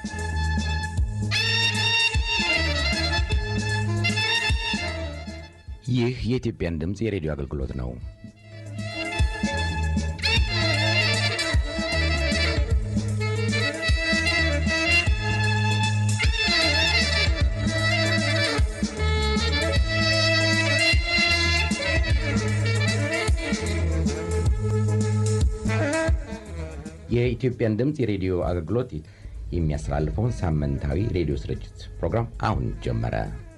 ይህ የኢትዮጵያን ድምፅ የሬዲዮ አገልግሎት ነው። የኢትዮጵያን ድምፅ የሬዲዮ አገልግሎት የሚያስተላልፈውን ሳምንታዊ ሬዲዮ ስርጭት ፕሮግራም አሁን ጀመረ።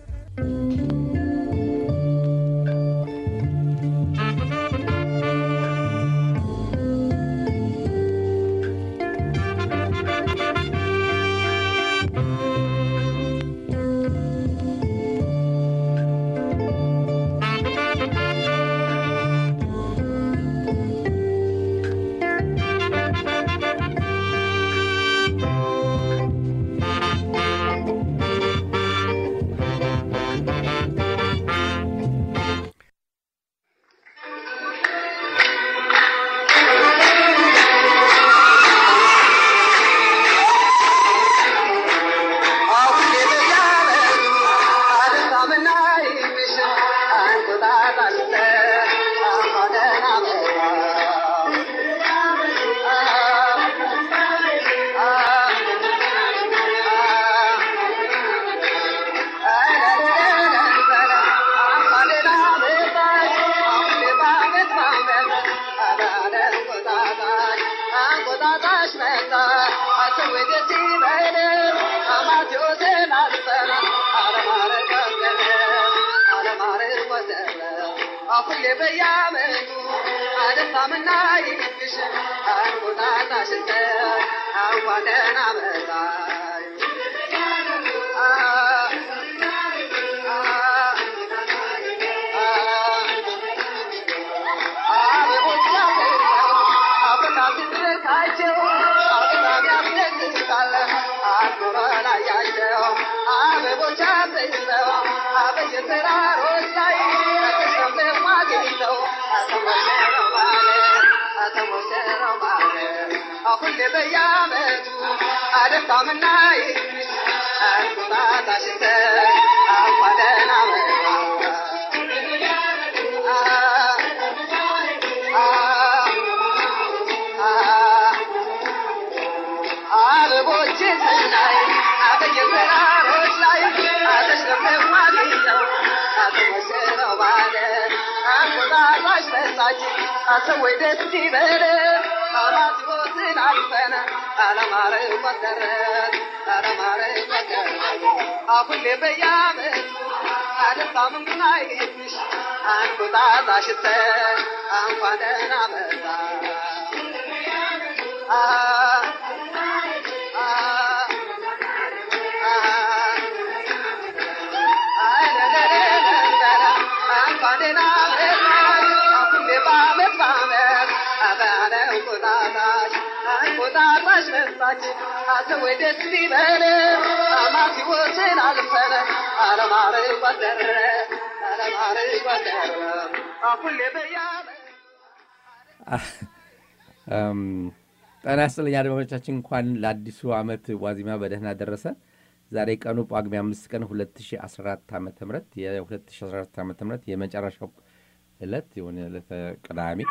ጤና ይስጥልኝ አድማጮቻችን፣ እንኳን ለአዲሱ ዓመት ዋዜማ በደህና ደረሰ። ዛሬ ቀኑ ጳጉሜ አምስት ቀን 2014 ዓ ም የ2014 ዓ ም የመጨረሻው ዕለት የሆነ ዕለተ ቅዳሜ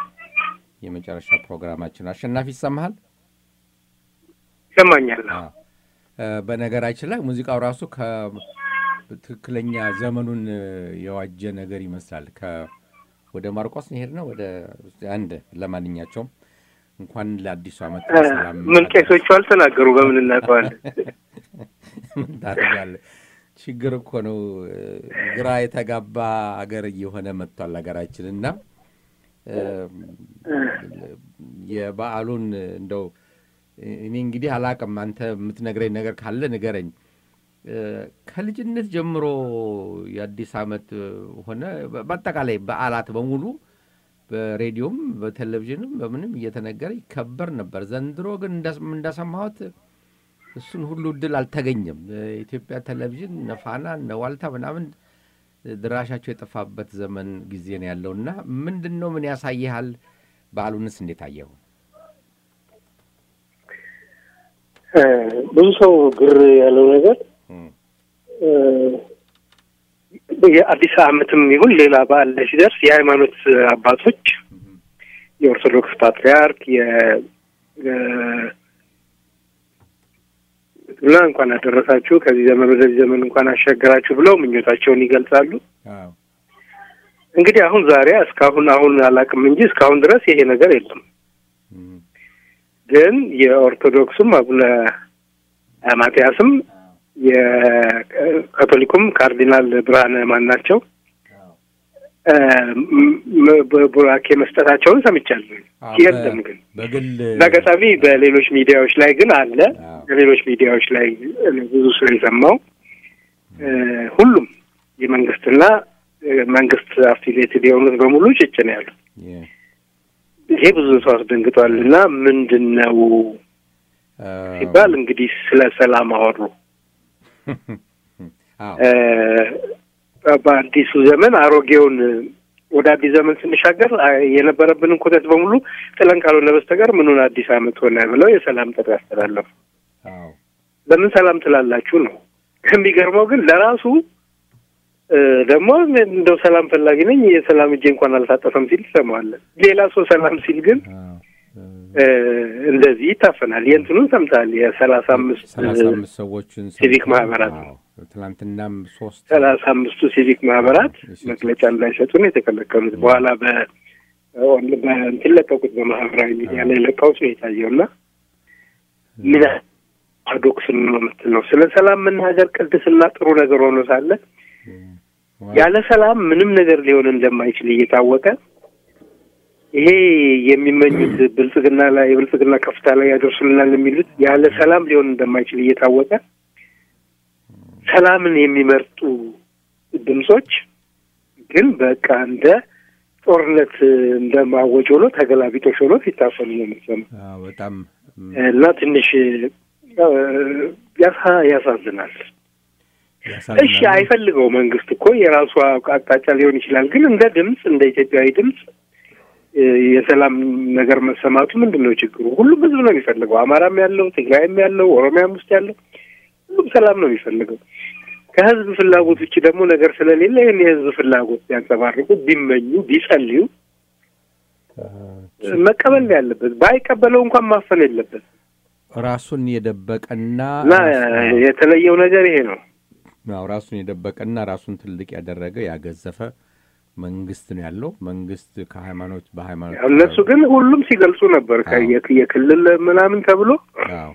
የመጨረሻ ፕሮግራማችን። አሸናፊ ይሰማሃል? ይሰማኛል። በነገራችን ላይ ሙዚቃው ራሱ ከትክክለኛ ዘመኑን የዋጀ ነገር ይመስላል። ወደ ማርቆስ ሄድ ነው ወደ አንድ ለማንኛቸውም እንኳን ለአዲሱ ዓመት ሰላም። ምን ቄሶቹ አልተናገሩ በምን እናውቀዋለን? ምን ታደርጋለህ? ችግር እኮ ነው። ግራ የተጋባ አገር እየሆነ መጥቷል ሀገራችን እና የበዓሉን እንደው እኔ እንግዲህ አላቅም። አንተ የምትነግረኝ ነገር ካለ ንገረኝ። ከልጅነት ጀምሮ የአዲስ ዓመት ሆነ በአጠቃላይ በዓላት በሙሉ በሬዲዮም በቴሌቪዥንም በምንም እየተነገረ ይከበር ነበር። ዘንድሮ ግን እንደሰማሁት እሱን ሁሉ እድል አልተገኘም። የኢትዮጵያ ቴሌቪዥን እነ ፋና እነ ዋልታ ምናምን ድራሻቸው የጠፋበት ዘመን ጊዜ ነው ያለው እና ምንድን ነው ምን ያሳይሃል? በዓሉንስ እንዴት አየሁ? ብዙ ሰው ግር ያለው ነገር እ፣ የአዲስ ዓመትም ይሁን ሌላ በዓል ላይ ሲደርስ የሃይማኖት አባቶች የኦርቶዶክስ ፓትሪያርክ የ እ፣ እና እንኳን አደረሳችሁ ከዚህ ዘመን ወደዚህ ዘመን እንኳን አሻገራችሁ ብለው ምኞታቸውን ይገልጻሉ። አዎ እንግዲህ አሁን ዛሬ እስካሁን አሁን አላውቅም እንጂ እስካሁን ድረስ ይሄ ነገር የለም። እም፣ ግን የኦርቶዶክሱም አቡነ ማትያስም የካቶሊኩም ካርዲናል ብርሃነ ማን ናቸው እ፣ ም- ም- ቡራኬ መስጠታቸውን ሰምቻለሁ። አዎ፣ የለም ግን በግል በአጋጣሚ በሌሎች ሚዲያዎች ላይ ግን አለ። አዎ። በሌሎች ሚዲያዎች ላይ ብዙ ሰው የሰማው እ፣ ሁሉም የመንግስትና እ፣ መንግስት አፊሊየትድ የሆኑት በሙሉ ጭጭ ነው ያሉት። የ- ይሄ ብዙ ሰው አስደንግጧል። እና ምንድን ነው አ፣ ሲባል እንግዲህ ስለ ሰላም አወሩ። አዎ እ፣ በአዲሱ ዘመን አሮጌውን ወደ አዲስ ዘመን ስንሻገር አ፣ የነበረብንን ኩተት በሙሉ ጥለን ካልሆነ በስተቀር ምኑን አዲስ ዓመት ሆነ ብለው የሰላም ጥሪ ያስተላለፉ። አዎ ለምን ሰላም ትላላችሁ ነው። የሚገርመው ግን ለራሱ እ፣ ደግሞ እንደው ሰላም ፈላጊ ነኝ የሰላም እጄ እንኳን አልታጠፈም ሲል ትሰማዋለን። ሌላ ሰው ሰላም ሲል ግን አዎ እ፣ እንደዚህ ይታፈናል። የእንትኑን ሰምተሃል? የሰላሳ አምስት ሰላሳ አምስት ሰዎችን ሲቪክ ሰምተን፣ ማህበራት አዎ፣ ትናንትናም ሶስት ሰላሳ አምስቱ ሲቪክ ማህበራት እሺ። መግለጫ እንዳይሰጡ ነው የተከለከሉት። በኋላ በ ኦን- በእንትን ለቀቁት በማህበራዊ ሚዲያ ላይ ለቀውት ነው የታየው እና ምን ፓራዶክስ ነው የምትለው ስለ ሰላም መናገር ቅድስና ጥሩ ነገር ሆኖ ሳለ ያለ ሰላም ምንም ነገር ሊሆን እንደማይችል እየታወቀ ይሄ የሚመኙት ብልጽግና ላይ የብልጽግና ከፍታ ላይ ያደርሱልናል የሚሉት ያለ ሰላም ሊሆን እንደማይችል እየታወቀ ሰላምን የሚመርጡ ድምጾች ግን በቃ እንደ ጦርነት እንደ ማወጅ ሆኖ ተገላቢጦሽ ሆኖ ሲታፈኑ ነው የምትሰማው። አዎ፣ በጣም እም፣ እና ትንሽ እ፣ ያሳ- ያሳዝናል። ያሳዝናል። እሺ አይፈልገው መንግስት እኮ የራሱ አቅጣጫ ሊሆን ይችላል። ግን እንደ ድምፅ እንደ ኢትዮጵያዊ ድምፅ እ፣ የሰላም ነገር መሰማቱ ምንድን ነው ችግሩ? ሁሉም ህዝብ ነው የሚፈልገው። አማራም ያለው ትግራይም ያለው ኦሮሚያም ውስጥ ያለው ሁሉም ሰላም ነው የሚፈልገው። ከህዝብ ፍላጎት ውጭ ደግሞ ነገር ስለሌለ ይህን የህዝብ ፍላጎት ቢያንጸባርቁ፣ ቢመኙ፣ ቢጸልዩ እ፣ መቀበል ነው ያለበት። ባይቀበለው እንኳን ማፈን የለበት ራሱን የደበቀና እና የተለየው ነገር ይሄ ነው። አዎ፣ ራሱን የደበቀና ራሱን ትልቅ ያደረገ ያገዘፈ መንግስት ነው ያለው። መንግስት ከሃይማኖት በሃይማኖት ያው እነሱ ግን ሁሉም ሲገልጹ ነበር ከ- አዎ። የክ- የክልል ምናምን ተብሎ አዎ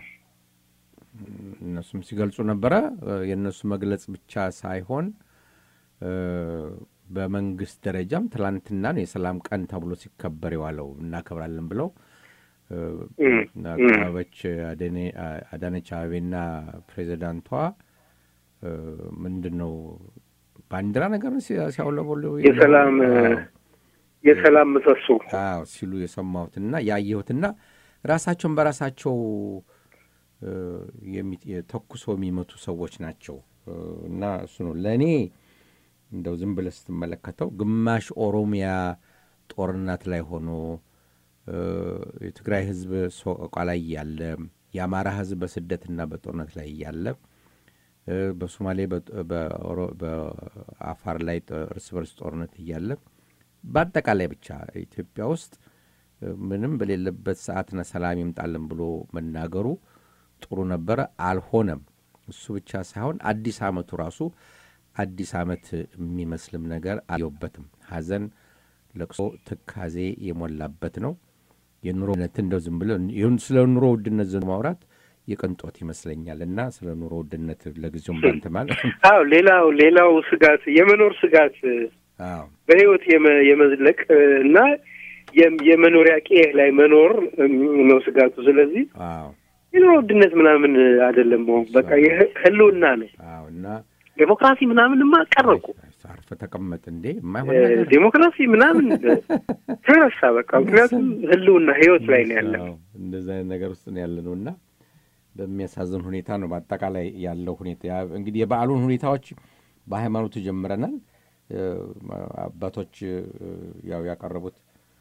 እነሱም ሲገልጹ ነበረ። እ፣ የእነሱ መግለጽ ብቻ ሳይሆን እ፣ በመንግስት ደረጃም ትላንትና ነው የሰላም ቀን ተብሎ ሲከበር የዋለው እናከብራለን ብለው እ፣ እም፣ አበበች አደኔ- አዳነች አቤቤና ፕሬዚዳንቷ እ፣ ምንድን ነው ባንዲራ ነገር ሲያ- ሲያውለበሉ የሰላም አዎ። የሰላም ምሰሶ አዎ ሲሉ የሰማሁትና ያየሁትና ራሳቸውን በራሳቸው እ፣ የሚ- ተኩሶ የሚመቱ ሰዎች ናቸው እ፣ እና እሱ ነው ለእኔ እንደው ዝም ብለህ ስትመለከተው ግማሽ ኦሮሚያ ጦርነት ላይ ሆኖ እ፣ የትግራይ ህዝብ ሶቆቃ ላይ እያለ የአማራ ህዝብ በስደትና በጦርነት ላይ እያለ እ፣ በሶማሌ በ- በኦሮ- በአፋር ላይ ጦ- እርስ በርስ ጦርነት እያለ በአጠቃላይ ብቻ ኢትዮጵያ ውስጥ እ፣ ምንም በሌለበት ሰዓትና ሰላም ይምጣልን ብሎ መናገሩ ጥሩ ነበረ። አልሆነም። እሱ ብቻ ሳይሆን አዲስ አመቱ ራሱ አዲስ አመት የሚመስልም ነገር አየውበትም። ሐዘን፣ ለቅሶ፣ ትካዜ የሞላበት ነው። የኑሮ ውድነት እንደው ዝም ብሎ ይሁን ስለ ኑሮ ውድነት ዘ ማውራት የቅንጦት ይመስለኛል እና ስለ ኑሮ ውድነት ለጊዜውም ባንተ ማለት አዎ ሌላው ሌላው ስጋት የመኖር ስጋት አዎ በህይወት የመ- የመዝለቅ እና የም- የመኖሪያ ቄህ ላይ መኖር እም፣ ነው ስጋቱ። ስለዚህ አዎ የኑሮ ውድነት ምናምን አይደለም መሆን በቃ የህ- ህልውና ነው። አዎ እና ዴሞክራሲ ምናምንማ ቀረቁ አርፈ ተቀመጥ እንዴ የማይሆን እ፣ ነገር ዴሞክራሲ ምናምን ተረሳ በቃ። ምክንያቱም ህልውና ህይወት ላይ ነው ያለ አዎ፣ እንደዛ አይነት ነገር ውስጥ ነው ያለ ነው እና በሚያሳዝን ሁኔታ ነው በአጠቃላይ ያለው ሁኔታ። ያ- እንግዲህ የበዓሉን ሁኔታዎች በሃይማኖቱ ጀምረናል። እ፣ አባቶች እ፣ ያው ያቀረቡት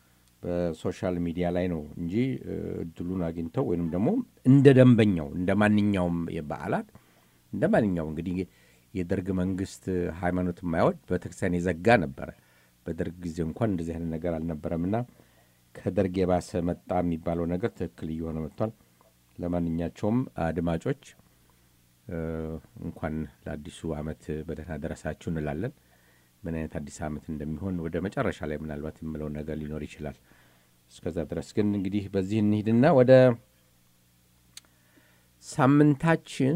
በሶሻል ሚዲያ ላይ ነው እንጂ እድሉን አግኝተው ወይም ደግሞ እንደ ደንበኛው እንደ ማንኛውም በዓላት እንደ ማንኛውም እንግዲህ የደርግ መንግስት ሃይማኖት የማይወድ ቤተክርስቲያን የዘጋ ነበረ። በደርግ ጊዜ እንኳን እንደዚህ አይነት ነገር አልነበረምና ከደርግ የባሰ መጣ የሚባለው ነገር ትክክል እየሆነ መጥቷል። ለማንኛቸውም አድማጮች እንኳን ለአዲሱ ዓመት በደህና ደረሳችሁ እንላለን። ምን አይነት አዲስ ዓመት እንደሚሆን ወደ መጨረሻ ላይ ምናልባት የምለው ነገር ሊኖር ይችላል። እስከዛ ድረስ ግን እንግዲህ በዚህ እንሂድና ወደ ሳምንታችን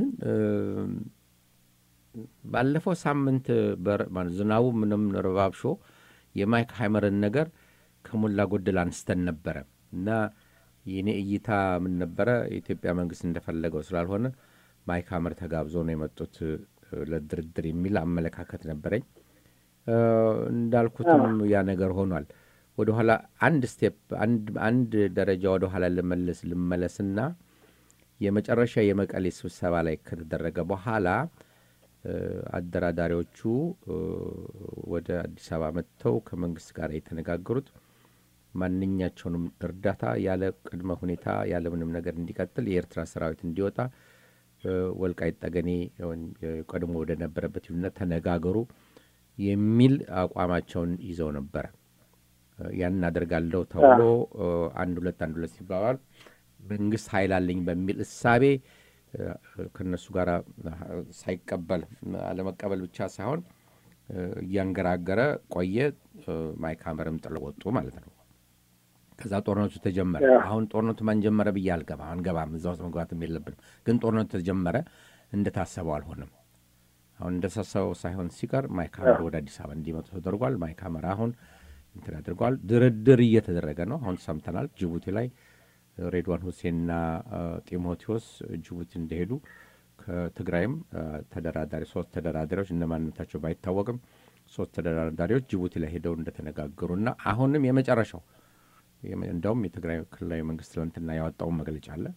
ባለፈው ሳምንት ዝናቡ ምንም ረባብሾ የማይክ ሃይመርን ነገር ከሞላ ጎደል አንስተን ነበረ እና የኔ እይታ ምን ነበረ? የኢትዮጵያ መንግስት እንደፈለገው ስላልሆነ ማይክ ሃመር ተጋብዞ ነው የመጡት ለድርድር የሚል አመለካከት ነበረኝ። እንዳልኩትም ያ ነገር ሆኗል። ወደኋላ አንድ ስቴፕ አንድ ደረጃ ወደኋላ ልመለስ ልመለስና የመጨረሻ የመቀሌ ስብሰባ ላይ ከተደረገ በኋላ አደራዳሪዎቹ ወደ አዲስ አበባ መጥተው ከመንግስት ጋር የተነጋገሩት ማንኛቸውንም እርዳታ ያለ ቅድመ ሁኔታ ያለ ምንም ነገር እንዲቀጥል የኤርትራ ሰራዊት እንዲወጣ ወልቃይት ጠገኔ ቀድሞ ወደ ነበረበት ይሁንነት ተነጋገሩ የሚል አቋማቸውን ይዘው ነበረ። ያን አደርጋለሁ ተብሎ አንድ ሁለት አንድ ሁለት ሲባባል መንግስት ኃይል አለኝ በሚል እሳቤ ከእነሱ ጋር ሳይቀበል አለመቀበል ብቻ ሳይሆን እያንገራገረ ቆየ። ማይክ ሃመርም ጥለው ወጡ ማለት ነው። ከዛ ጦርነቱ ተጀመረ። አሁን ጦርነቱ ማን ጀመረ ብዬ አልገባም አንገባም፣ እዛ ውስጥ መግባትም የለብንም። ግን ጦርነቱ ተጀመረ፣ እንደታሰበው አልሆነም። አሁን እንደታሰበው ሳይሆን ሲቀር ማይክ ሃመር ወደ አዲስ አበባ እንዲመጡ ተደርጓል። ማይክ ሃመር አሁን እንትን አድርገዋል። ድርድር እየተደረገ ነው። አሁን ሰምተናል ጅቡቲ ላይ ሬድዋን ሁሴንና ጢሞቴዎስ ጅቡቲ እንደሄዱ ከትግራይም ተደራዳሪ ሶስት ተደራዳሪዎች እነማንነታቸው ባይታወቅም ሶስት ተደራዳሪዎች ጅቡቲ ላይ ሄደው እንደተነጋገሩና አሁንም የመጨረሻው እንደውም የትግራይ ክልላዊ መንግስት ትናንትና ያወጣውን መግለጫ አለ።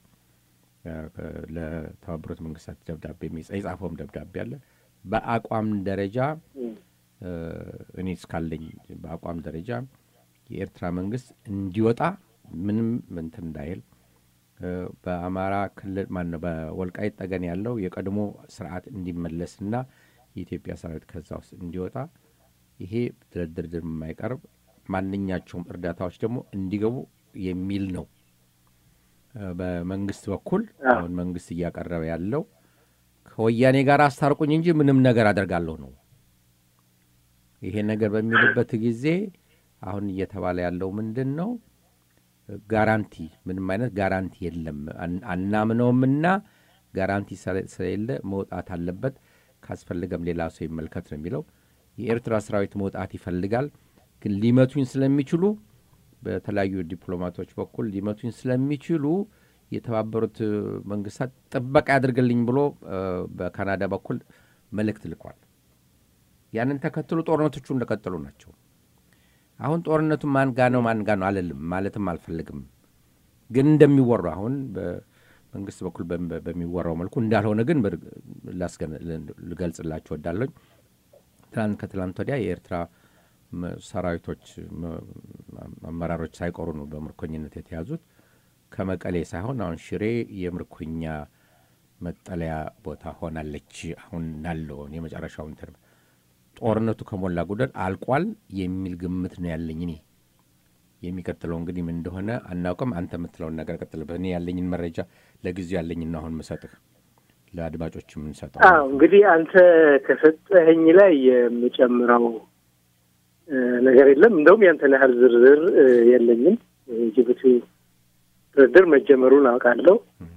ለተባበሩት መንግስታት ደብዳቤ የጻፈውም ደብዳቤ አለ። በአቋም ደረጃ እኔ እስካለኝ በአቋም ደረጃ የኤርትራ መንግስት እንዲወጣ ምንም እንትን እንዳይል በአማራ ክልል ማነው በወልቃይት ጠገን ያለው የቀድሞ ስርዓት እንዲመለስና የኢትዮጵያ ሰራዊት ከዛ ውስጥ እንዲወጣ ይሄ ድርድር የማይቀርብ ማንኛቸውም እርዳታዎች ደግሞ እንዲገቡ የሚል ነው። በመንግስት በኩል አሁን መንግስት እያቀረበ ያለው ከወያኔ ጋር አስታርቁኝ እንጂ ምንም ነገር አደርጋለሁ ነው። ይሄ ነገር በሚልበት ጊዜ አሁን እየተባለ ያለው ምንድን ነው? ጋራንቲ ምንም አይነት ጋራንቲ የለም አናምነውምና ጋራንቲ ስለሌለ መውጣት አለበት፣ ካስፈልገም ሌላ ሰው ይመልከት ነው የሚለው። የኤርትራ ሰራዊት መውጣት ይፈልጋል፣ ግን ሊመቱኝ ስለሚችሉ በተለያዩ ዲፕሎማቶች በኩል ሊመቱኝ ስለሚችሉ የተባበሩት መንግስታት ጥበቃ ያድርግልኝ ብሎ በካናዳ በኩል መልእክት ልኳል። ያንን ተከትሎ ጦርነቶቹ እንደቀጠሉ ናቸው። አሁን ጦርነቱ ማን ጋ ነው ማን ጋ ነው አልልም ማለትም አልፈልግም። ግን እንደሚወሩ አሁን በመንግስት በኩል በሚወራው መልኩ እንዳልሆነ ግን ልገልጽላችሁ ወዳለኝ ትናንት ከትላንት ወዲያ የኤርትራ ሰራዊቶች አመራሮች ሳይቀሩ ነው በምርኮኝነት የተያዙት። ከመቀሌ ሳይሆን አሁን ሽሬ የምርኮኛ መጠለያ ቦታ ሆናለች። አሁን ናለውን የመጨረሻው እንትን ጦርነቱ ከሞላ ጎደል አልቋል የሚል ግምት ነው ያለኝ። እኔ የሚቀጥለው እንግዲህ ምን እንደሆነ አናውቅም። አንተ የምትለውን ነገር ቀጥልበት። እኔ ያለኝን መረጃ ለጊዜው ያለኝና አሁን ምሰጥህ ለአድማጮች የምንሰጠው እንግዲህ አንተ ከሰጠኸኝ ላይ የምጨምረው ነገር የለም። እንደውም ያንተን ያህል ዝርዝር የለኝም። ጅቡቲ ድርድር መጀመሩን አውቃለሁ።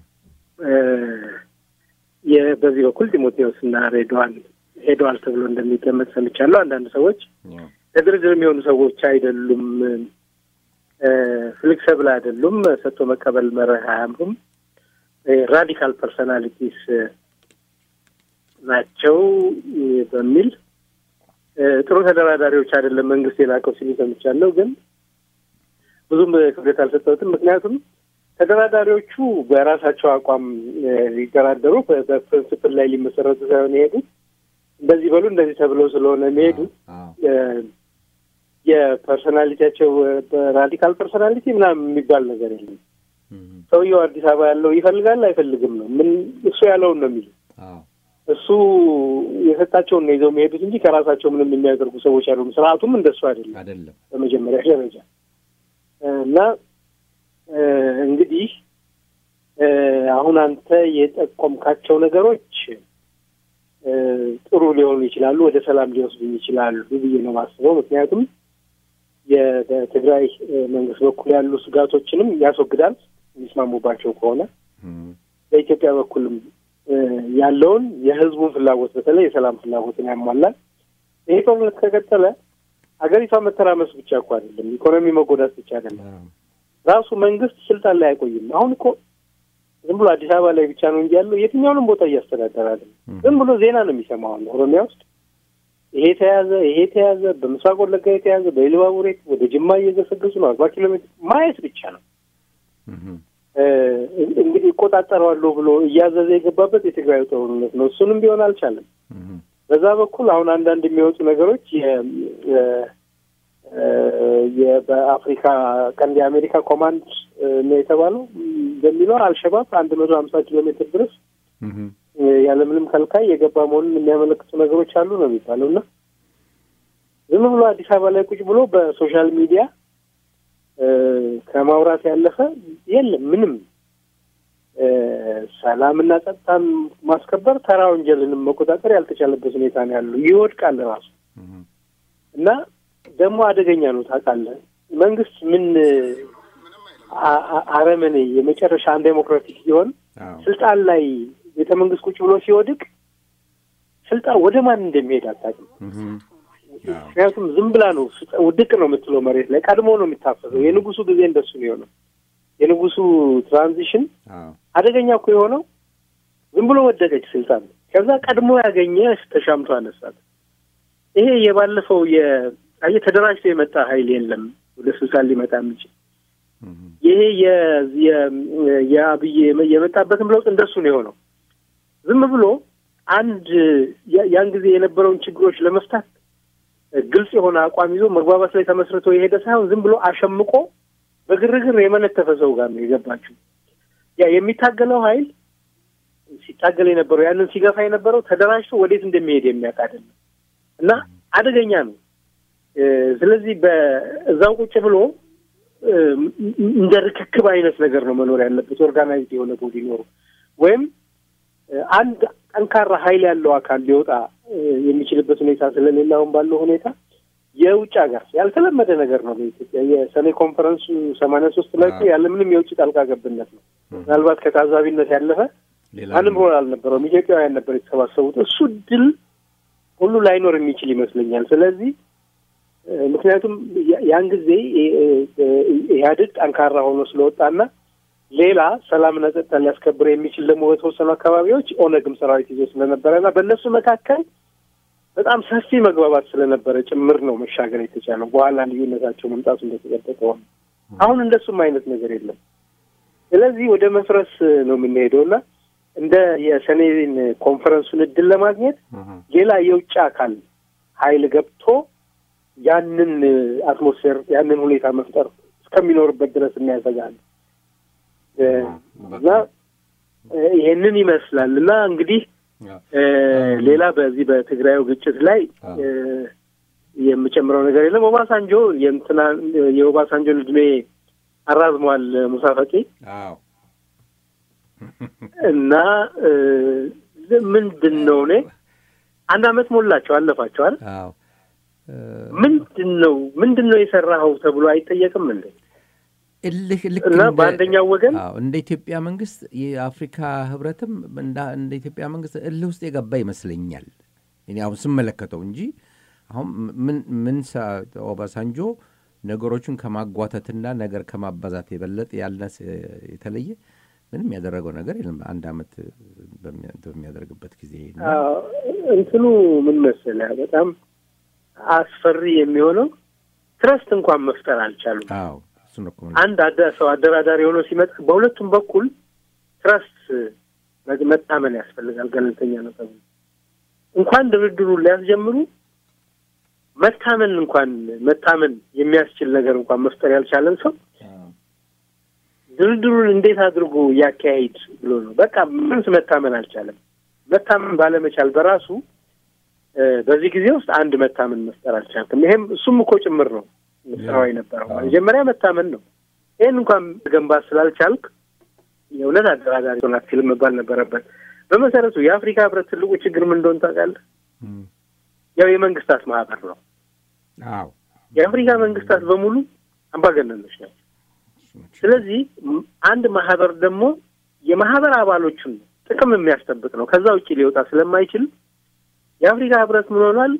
በዚህ በኩል ጢሞቴዎስ እና ሬድዋን ሄደዋል ተብሎ እንደሚገመት ሰምቻለሁ። አንዳንድ ሰዎች ለድርድር የሚሆኑ ሰዎች አይደሉም፣ ፍሌክሰብል አይደሉም፣ ሰጥቶ መቀበል መርህ አያምሩም፣ ራዲካል ፐርሶናሊቲስ ናቸው በሚል ጥሩ ተደራዳሪዎች አይደለም መንግስት የላከው ሲሉ ሰምቻለሁ። ግን ብዙም ክብደት አልሰጠሁትም። ምክንያቱም ተደራዳሪዎቹ በራሳቸው አቋም ሊደራደሩ በፕሪንስፕል ላይ ሊመሰረቱ ሳይሆን የሄዱት እንደዚህ በሉ እንደዚህ ተብለው ስለሆነ የሚሄዱት የፐርሶናሊቲያቸው ራዲካል ፐርሶናሊቲ ምናምን የሚባል ነገር የለም። ሰውየው አዲስ አበባ ያለው ይፈልጋል አይፈልግም ነው ምን እሱ ያለውን ነው የሚሉ እሱ የሰጣቸውን ነው ይዘው የሚሄዱት እንጂ ከራሳቸው ምንም የሚያደርጉ ሰዎች አይደሉም። ስርዓቱም እንደሱ አይደለም አይደለም። በመጀመሪያ ደረጃ እና እንግዲህ አሁን አንተ የጠቆምካቸው ነገሮች ጥሩ ሊሆኑ ይችላሉ፣ ወደ ሰላም ሊወስዱኝ ይችላሉ ብዬ ነው ማስበው። ምክንያቱም በትግራይ መንግስት በኩል ያሉ ስጋቶችንም ያስወግዳል የሚስማሙባቸው ከሆነ በኢትዮጵያ በኩልም ያለውን የህዝቡን ፍላጎት በተለይ የሰላም ፍላጎትን ያሟላል። ይሄ ጦርነት ከቀጠለ ሀገሪቷ መተራመስ ብቻ እኮ አይደለም፣ ኢኮኖሚ መጎዳት ብቻ አይደለም። ራሱ መንግስት ስልጣን ላይ አይቆይም። አሁን እኮ ዝም ብሎ አዲስ አበባ ላይ ብቻ ነው እንጂ ያለው የትኛውንም ቦታ እያስተዳደረ አይደለም። ዝም ብሎ ዜና ነው የሚሰማው። ኦሮሚያ ውስጥ ይሄ ተያዘ፣ ይሄ ተያዘ፣ በምስራቅ ወለጋ የተያዘ፣ በኢሉባቡሬ ወደ ጅማ እየገሰገሱ ነው። አርባ ኪሎ ሜትር ማየት ብቻ ነው እንግዲህ እቆጣጠረዋለሁ ብሎ እያዘዘ የገባበት የትግራይ ጦርነት ነው። እሱንም ቢሆን አልቻለም። በዛ በኩል አሁን አንዳንድ የሚወጡ ነገሮች በአፍሪካ ቀንድ የአሜሪካ ኮማንድ ነው የተባለው በሚለው አልሸባብ አንድ መቶ ሀምሳ ኪሎ ሜትር ድረስ ያለምንም ከልካይ የገባ መሆኑን የሚያመለክቱ ነገሮች አሉ ነው የሚባለው እና ዝም ብሎ አዲስ አበባ ላይ ቁጭ ብሎ በሶሻል ሚዲያ ከማውራት ያለፈ የለም ምንም ሰላምና ጸጥታን ማስከበር ተራ ወንጀልንም መቆጣጠር ያልተቻለበት ሁኔታ ነው ያለው። ይወድቃል ራሱ እና ደግሞ አደገኛ ነው ታውቃለህ። መንግስት ምን አረመኔ የመጨረሻ አንድ ዴሞክራቲክ ሲሆን ስልጣን ላይ ቤተ መንግስት ቁጭ ብሎ ሲወድቅ ስልጣን ወደ ማን እንደሚሄድ አታውቅም። ምክንያቱም ዝም ብላ ነው ውድቅ ነው የምትለው መሬት ላይ ቀድሞ ነው የሚታፈሰው። የንጉሱ ጊዜ እንደሱ ነው የሆነው። የንጉሱ ትራንዚሽን አደገኛ እኮ የሆነው ዝም ብሎ ወደቀች ስልጣን። ከዛ ቀድሞ ያገኘ ተሻምቶ አነሳት። ይሄ የባለፈው የአየህ ተደራጅቶ የመጣ ኃይል የለም ወደ ስልጣን ሊመጣ የሚችል ይሄ የአብይ የመጣበትም ለውጥ እንደሱ ነው የሆነው። ዝም ብሎ አንድ ያን ጊዜ የነበረውን ችግሮች ለመፍታት ግልጽ የሆነ አቋም ይዞ መግባባት ላይ ተመስርቶ የሄደ ሳይሆን ዝም ብሎ አሸምቆ በግርግር የመነተፈ ሰው ጋር ነው የገባችው። ያ የሚታገለው ኃይል ሲታገል የነበረው ያንን ሲገፋ የነበረው ተደራጅቶ ወዴት እንደሚሄድ የሚያውቅ አይደለም እና አደገኛ ነው። ስለዚህ በእዛው ቁጭ ብሎ እንደ ርክክብ አይነት ነገር ነው መኖር ያለበት። ኦርጋናይዝድ የሆነ ቦዲ ኖሩ ወይም አንድ ጠንካራ ኃይል ያለው አካል ሊወጣ የሚችልበት ሁኔታ ስለሌለ አሁን ባለው ሁኔታ የውጭ ሀገር ያልተለመደ ነገር ነው። በኢትዮጵያ የሰኔ ኮንፈረንሱ ሰማንያ ሶስት ላይ ያለምንም የውጭ ጣልቃ ገብነት ነው። ምናልባት ከታዛቢነት ያለፈ ማንም ሮል አልነበረውም። ኢትዮጵያውያን ነበር የተሰባሰቡት። እሱ ድል ሁሉ ላይኖር የሚችል ይመስለኛል። ስለዚህ ምክንያቱም ያን ጊዜ ኢህአዴግ ጠንካራ ሆኖ ስለወጣና ሌላ ሰላምና ጸጥታ ሊያስከብር የሚችል ደግሞ በተወሰኑ አካባቢዎች ኦነግም ሰራዊት ይዞ ስለነበረና በእነሱ መካከል በጣም ሰፊ መግባባት ስለነበረ ጭምር ነው መሻገር የተቻለው። በኋላ ልዩነታቸው መምጣቱ እንደተጠበቀ ሆነ። አሁን እንደሱም አይነት ነገር የለም። ስለዚህ ወደ መፍረስ ነው የምንሄደው እና እንደ የሰኔን ኮንፈረንሱን እድል ለማግኘት ሌላ የውጭ አካል ኃይል ገብቶ ያንን አትሞስፌር ያንን ሁኔታ መፍጠር እስከሚኖርበት ድረስ የሚያሰጋል እና ይሄንን ይመስላል እና እንግዲህ ሌላ በዚህ በትግራዩ ግጭት ላይ የምጨምረው ነገር የለም። ኦባሳንጆ የእንትና የኦባሳንጆን እድሜ አራዝሟል ሙሳ ፈቂ እና ምንድን ነው እኔ አንድ አመት ሞላቸው አለፋቸዋል። ምንድን ነው ምንድን ነው የሰራኸው ተብሎ አይጠየቅም እንዴ? እልህ ልክ እና በአንደኛው ወገን እንደ ኢትዮጵያ መንግስት የአፍሪካ ህብረትም እንደ ኢትዮጵያ መንግስት እልህ ውስጥ የገባ ይመስለኛል እኔ አሁን ስመለከተው እንጂ አሁን ምን ምን ኦባሳንጆ ነገሮቹን ከማጓተትና ነገር ከማባዛት የበለጠ ያልነስ የተለየ ምንም ያደረገው ነገር የለም። አንድ አመት በሚያደርግበት ጊዜ እንትኑ ምን መሰለህ በጣም አስፈሪ የሚሆነው ትረስት እንኳን መፍጠር አልቻሉም። አዎ እሱን እኮ አንድ ሰው አደራዳሪ ሆኖ ሲመጣ በሁለቱም በኩል ትረስት መታመን ያስፈልጋል። ገለልተኛ ነው ተብሎ እንኳን ድርድሩን ሊያስጀምሩ መታመን እንኳን መታመን የሚያስችል ነገር እንኳን መፍጠር ያልቻለን ሰው ድርድሩን እንዴት አድርጎ ያካሄድ ብሎ ነው። በቃ ምንስ መታመን አልቻለም። መታመን ባለመቻል በራሱ በዚህ ጊዜ ውስጥ አንድ መታመን መፍጠር አልቻልክም። ይሄም እሱም እኮ ጭምር ነው ስራው የነበረው። መጀመሪያ መታመን ነው። ይህን እንኳን ገንባት ስላልቻልክ የእውነት አደራዳሪ ሆናት ፊልም መባል ነበረበት። በመሰረቱ የአፍሪካ ህብረት ትልቁ ችግር ምን እንደሆነ ታውቃለህ? ያው የመንግስታት ማህበር ነው። አዎ የአፍሪካ መንግስታት በሙሉ አምባገነኖች ናቸው። ስለዚህ አንድ ማህበር ደግሞ የማህበር አባሎቹን ጥቅም የሚያስጠብቅ ነው። ከዛ ውጭ ሊወጣ ስለማይችል የአፍሪካ ህብረት ምን ሆኗል?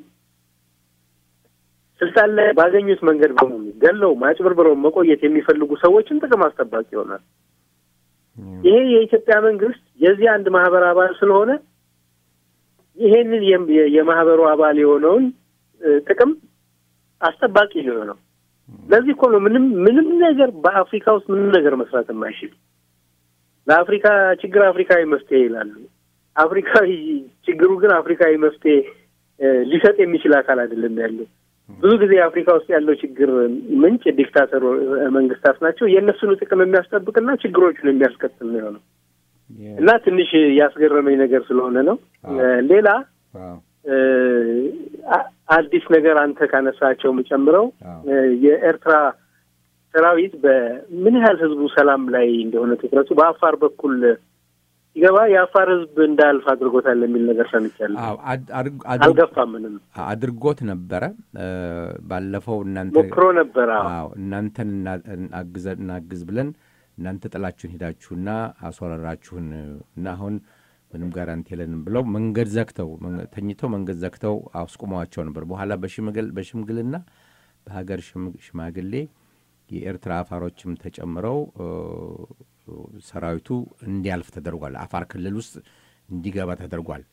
ስልጣን ላይ ባገኙት መንገድ በሙሉ ገለው ማጭበርብረው መቆየት የሚፈልጉ ሰዎችን ጥቅም አስጠባቂ ይሆናል። ይሄ የኢትዮጵያ መንግስት የዚህ አንድ ማህበር አባል ስለሆነ ይሄንን የማህበሩ አባል የሆነውን ጥቅም አስጠባቂ ሊሆነው ለዚህ እኮ ነው ምንም ምንም ነገር በአፍሪካ ውስጥ ምንም ነገር መስራት የማይችል ለአፍሪካ ችግር አፍሪካዊ መፍትሄ ይላሉ። አፍሪካዊ ችግሩ ግን አፍሪካዊ መፍትሄ ሊሰጥ የሚችል አካል አይደለም ያለው። ብዙ ጊዜ አፍሪካ ውስጥ ያለው ችግር ምንጭ ዲክታተር መንግስታት ናቸው። የእነሱን ጥቅም የሚያስጠብቅና ችግሮቹን የሚያስከትል ነው የሆነው እና ትንሽ ያስገረመኝ ነገር ስለሆነ ነው። ሌላ አዲስ ነገር አንተ ካነሳቸው የምጨምረው የኤርትራ ሰራዊት በምን ያህል ህዝቡ ሰላም ላይ እንደሆነ ትኩረቱ በአፋር በኩል ሲገባ የአፋር ህዝብ እንዳያልፍ አድርጎታል የሚል ነገር ሰምቻለሁ። አልገፋም ምንም አድርጎት ነበረ። ባለፈው እናንተ ሞክሮ ነበረ። አዎ እናንተን እናግዘ እናግዝ ብለን እናንተ ጥላችሁን ሄዳችሁና አስወረራችሁን እና አሁን ምንም ጋራንቲ የለንም ብለው መንገድ ዘግተው ተኝተው መንገድ ዘግተው አስቁመዋቸው ነበር። በኋላ በሽምግልና በሀገር ሽማግሌ የኤርትራ አፋሮችም ተጨምረው ሰራዊቱ እንዲያልፍ ተደርጓል። አፋር ክልል ውስጥ እንዲገባ ተደርጓል።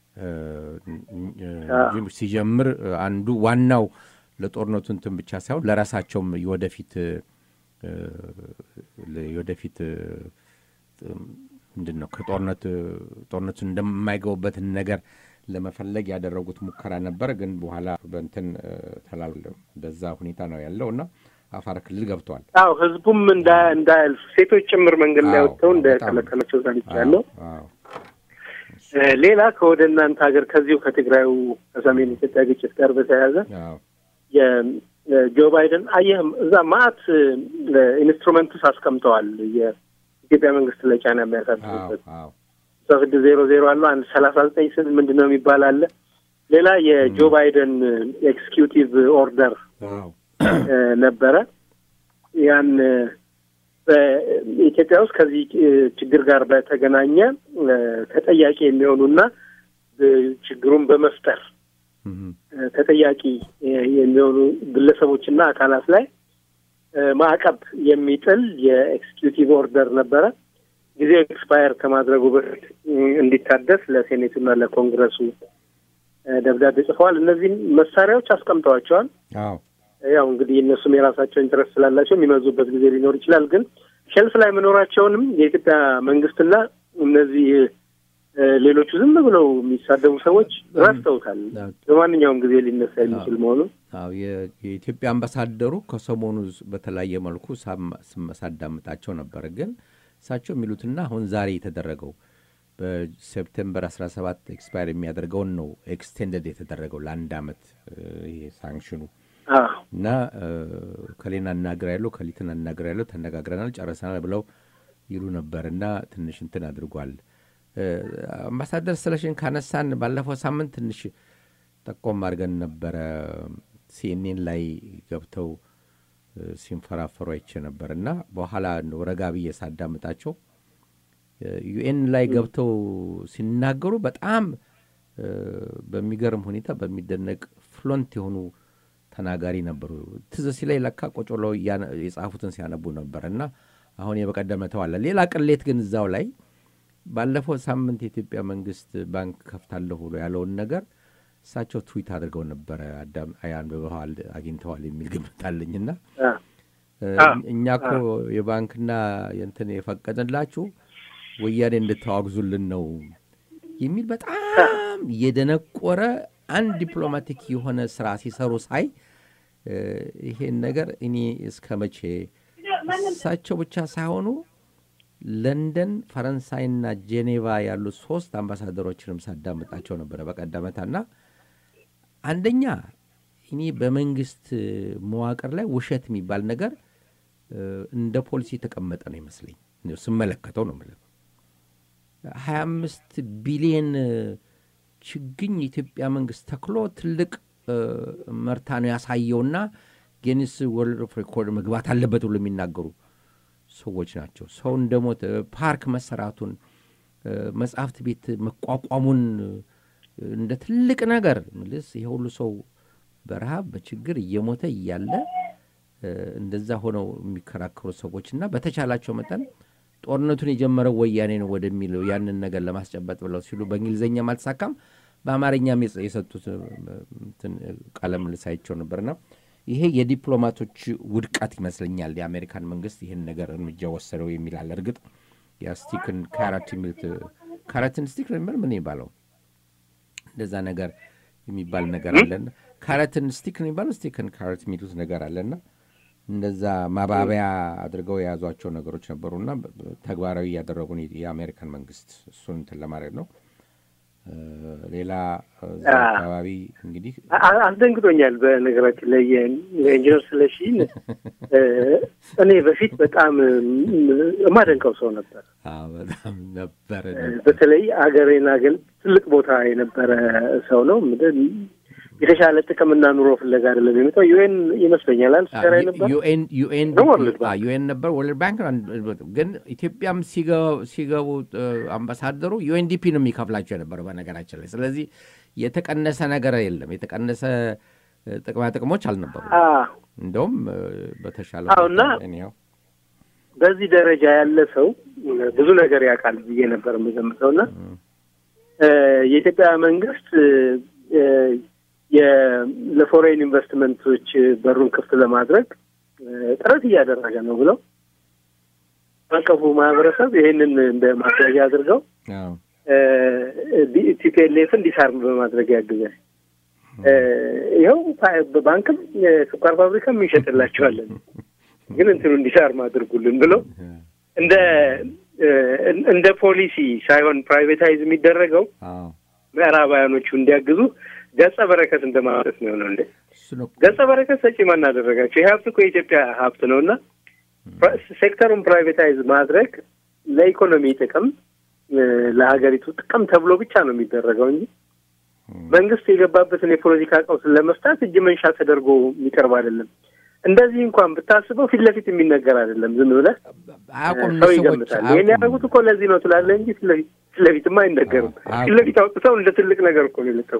ሲጀምር አንዱ ዋናው ለጦርነቱ እንትን ብቻ ሳይሆን ለራሳቸውም የወደፊት የወደፊት ምንድን ነው ከጦርነት ጦርነቱን እንደማይገቡበትን ነገር ለመፈለግ ያደረጉት ሙከራ ነበር። ግን በኋላ በንትን ተላል በዛ ሁኔታ ነው ያለው እና አፋር ክልል ገብተዋል። አዎ ህዝቡም እንዳያልፍ ሴቶች ጭምር መንገድ ላይ ወጥተው እንደከለከላቸው ሰምቻለሁ። ሌላ ከወደ እናንተ ሀገር ከዚሁ ከትግራዩ ከሰሜን ኢትዮጵያ ግጭት ጋር በተያያዘ የጆ ባይደን አየህም እዛ ማአት ኢንስትሩመንትስ አስቀምጠዋል የኢትዮጵያ መንግስት ላይ ጫና የሚያሳድሩበት ሶ ስድስት ዜሮ ዜሮ አለው አንድ ሰላሳ ዘጠኝ ስል ምንድን ነው የሚባል አለ። ሌላ የጆ ባይደን ኤክስኪዩቲቭ ኦርደር ነበረ። ያን በኢትዮጵያ ውስጥ ከዚህ ችግር ጋር በተገናኘ ተጠያቂ የሚሆኑና ችግሩን በመፍጠር ተጠያቂ የሚሆኑ ግለሰቦችና አካላት ላይ ማዕቀብ የሚጥል የኤክስኪዩቲቭ ኦርደር ነበረ። ጊዜው ኤክስፓየር ከማድረጉ በፊት እንዲታደስ ለሴኔቱና ለኮንግረሱ ደብዳቤ ጽፈዋል። እነዚህም መሳሪያዎች አስቀምጠዋቸዋል። ያው እንግዲህ እነሱም የራሳቸው ኢንትረስት ስላላቸው የሚመዙበት ጊዜ ሊኖር ይችላል። ግን ሸልፍ ላይ መኖራቸውንም የኢትዮጵያ መንግስትና እነዚህ ሌሎቹ ዝም ብለው የሚሳደቡ ሰዎች ረስተውታል። በማንኛውም ጊዜ ሊነሳ የሚችል መሆኑን የኢትዮጵያ አምባሳደሩ ከሰሞኑ በተለያየ መልኩ ሳዳምጣቸው ነበር። ግን እሳቸው የሚሉትና አሁን ዛሬ የተደረገው በሴፕቴምበር 17 ኤክስፓየር የሚያደርገውን ነው ኤክስቴንደድ የተደረገው ለአንድ አመት ይሄ ሳንክሽኑ እና ከሌን አናግር ያለው ከሊትን አናግር ያለው ተነጋግረናል፣ ጨረሰናል ብለው ይሉ ነበር እና ትንሽ እንትን አድርጓል። አምባሳደር ስለሽን ካነሳን ባለፈው ሳምንት ትንሽ ጠቆም አድርገን ነበረ። ሲኤንኤን ላይ ገብተው ሲንፈራፈሩ አይቼ ነበር እና በኋላ ረጋ ብዬ ሳዳምጣቸው ዩኤን ላይ ገብተው ሲናገሩ በጣም በሚገርም ሁኔታ በሚደነቅ ፍሎንት የሆኑ ተናጋሪ ነበሩ። ትዝ ሲላይ ለካ ቆጮ ብለው የጻፉትን ሲያነቡ ነበር እና አሁን የበቀደመ ተዋለ። ሌላ ቅሌት ግን እዛው ላይ ባለፈው ሳምንት የኢትዮጵያ መንግስት ባንክ ከፍታለሁ ብሎ ያለውን ነገር እሳቸው ትዊት አድርገው ነበረ። አዳም አንብበዋል፣ አግኝተዋል የሚል ግምት አለኝና እኛ እኮ የባንክና የንትን የፈቀድንላችሁ ወያኔ እንድታዋግዙልን ነው የሚል በጣም የደነቆረ አንድ ዲፕሎማቲክ የሆነ ስራ ሲሰሩ ሳይ ይሄን ነገር እኔ እስከ መቼ እሳቸው ብቻ ሳይሆኑ ለንደን፣ ፈረንሳይና ጄኔቫ ያሉ ሶስት አምባሳደሮችንም ሳዳምጣቸው ነበረ በቀደመታና አንደኛ እኔ በመንግስት መዋቅር ላይ ውሸት የሚባል ነገር እንደ ፖሊሲ የተቀመጠ ነው ይመስለኝ ስመለከተው ነው የምልህ። ሀያ አምስት ቢሊየን ችግኝ የኢትዮጵያ መንግስት ተክሎ ትልቅ መርታ ነው ያሳየውና ጊኒስ ወርልድ ኦፍ ሬኮርድ መግባት አለበት ብሎ የሚናገሩ ሰዎች ናቸው። ሰው እንደሞተ ፓርክ መሰራቱን መጽሐፍት ቤት መቋቋሙን እንደ ትልቅ ነገር ምልስ ይሄ ሁሉ ሰው በረሃብ በችግር እየሞተ እያለ እንደዛ ሆነው የሚከራከሩ ሰዎች እና በተቻላቸው መጠን ጦርነቱን የጀመረው ወያኔ ነው ወደሚለው ያንን ነገር ለማስጨበጥ ብለው ሲሉ በእንግሊዝኛም አልተሳካም፣ በአማርኛም የሰጡት ቃለ ምልልስ አይቼው ነበርና ይሄ የዲፕሎማቶች ውድቀት ይመስለኛል። የአሜሪካን መንግስት ይህን ነገር እርምጃ ወሰደው የሚላል። እርግጥ የስቲክን ካራት የሚሉት ካረትን ስቲክ ነው ምን ይባለው እንደዛ ነገር የሚባል ነገር አለና ካረትን ስቲክ ነው የሚባለው ስቲክን ካረት የሚሉት ነገር አለና እንደዛ ማባቢያ አድርገው የያዟቸው ነገሮች ነበሩና ተግባራዊ እያደረጉን የአሜሪካን መንግስት እሱን እንትን ለማድረግ ነው። ሌላ እዛ አካባቢ እንግዲህ አስደንግጦኛል። በነገራችን ላይ የኢንጂነር ስለሺን እኔ በፊት በጣም የማደንቀው ሰው ነበር። በጣም ነበረ። በተለይ አገሬን አገል ትልቅ ቦታ የነበረ ሰው ነው። የተሻለ ጥቅምና ኑሮ ፍለጋ አይደለም የመጣው ዩኤን ይመስለኛል አልሰራ ነበር ዩኤን ነበር ወርልድ ባንክ ግን ኢትዮጵያም ሲገቡ አምባሳደሩ ዩኤንዲፒ ነው የሚከፍላቸው የነበረው በነገራችን ላይ ስለዚህ የተቀነሰ ነገር የለም የተቀነሰ ጥቅማ ጥቅሞች አልነበሩ እንደውም በተሻለ እና በዚህ ደረጃ ያለ ሰው ብዙ ነገር ያውቃል ብዬ ነበር የምገምተው እና የኢትዮጵያ መንግስት ለፎሬን ኢንቨስትመንቶች በሩን ክፍት ለማድረግ ጥረት እያደረገ ነው ብለው አቀፉ ማህበረሰብ ይህንን እንደ ማስረጃ አድርገው ቲፒኤልኤፍን ዲሳርም በማድረግ ያግዛል። ይኸው በባንክም የስኳር ፋብሪካም እንሸጥላቸዋለን፣ ግን እንትኑ እንዲሳርም አድርጉልን ብለው እንደ እንደ ፖሊሲ ሳይሆን ፕራይቬታይዝ የሚደረገው ምዕራባውያኖቹ እንዲያግዙ ገጸ በረከት እንደማለት ነው የሆነው። እንደ ገጸ በረከት ሰጪ ማን አደረጋቸው? ይህ ሀብት እኮ የኢትዮጵያ ሀብት ነው እና ሴክተሩን ፕራይቬታይዝ ማድረግ ለኢኮኖሚ ጥቅም ለሀገሪቱ ጥቅም ተብሎ ብቻ ነው የሚደረገው እንጂ መንግስት የገባበትን የፖለቲካ ቀውስን ለመፍታት እጅ መንሻ ተደርጎ የሚቀርብ አይደለም። እንደዚህ እንኳን ብታስበው ፊት ለፊት የሚነገር አይደለም። ዝም ብለህ ሰው ይገምታል። ይህን ያደረጉት እኮ ለዚህ ነው ትላለህ እንጂ ፊት ለፊትማ አይነገርም። ፊት ለፊት አውጥተው እንደ ትልቅ ነገር እኮ ነው የለቀው።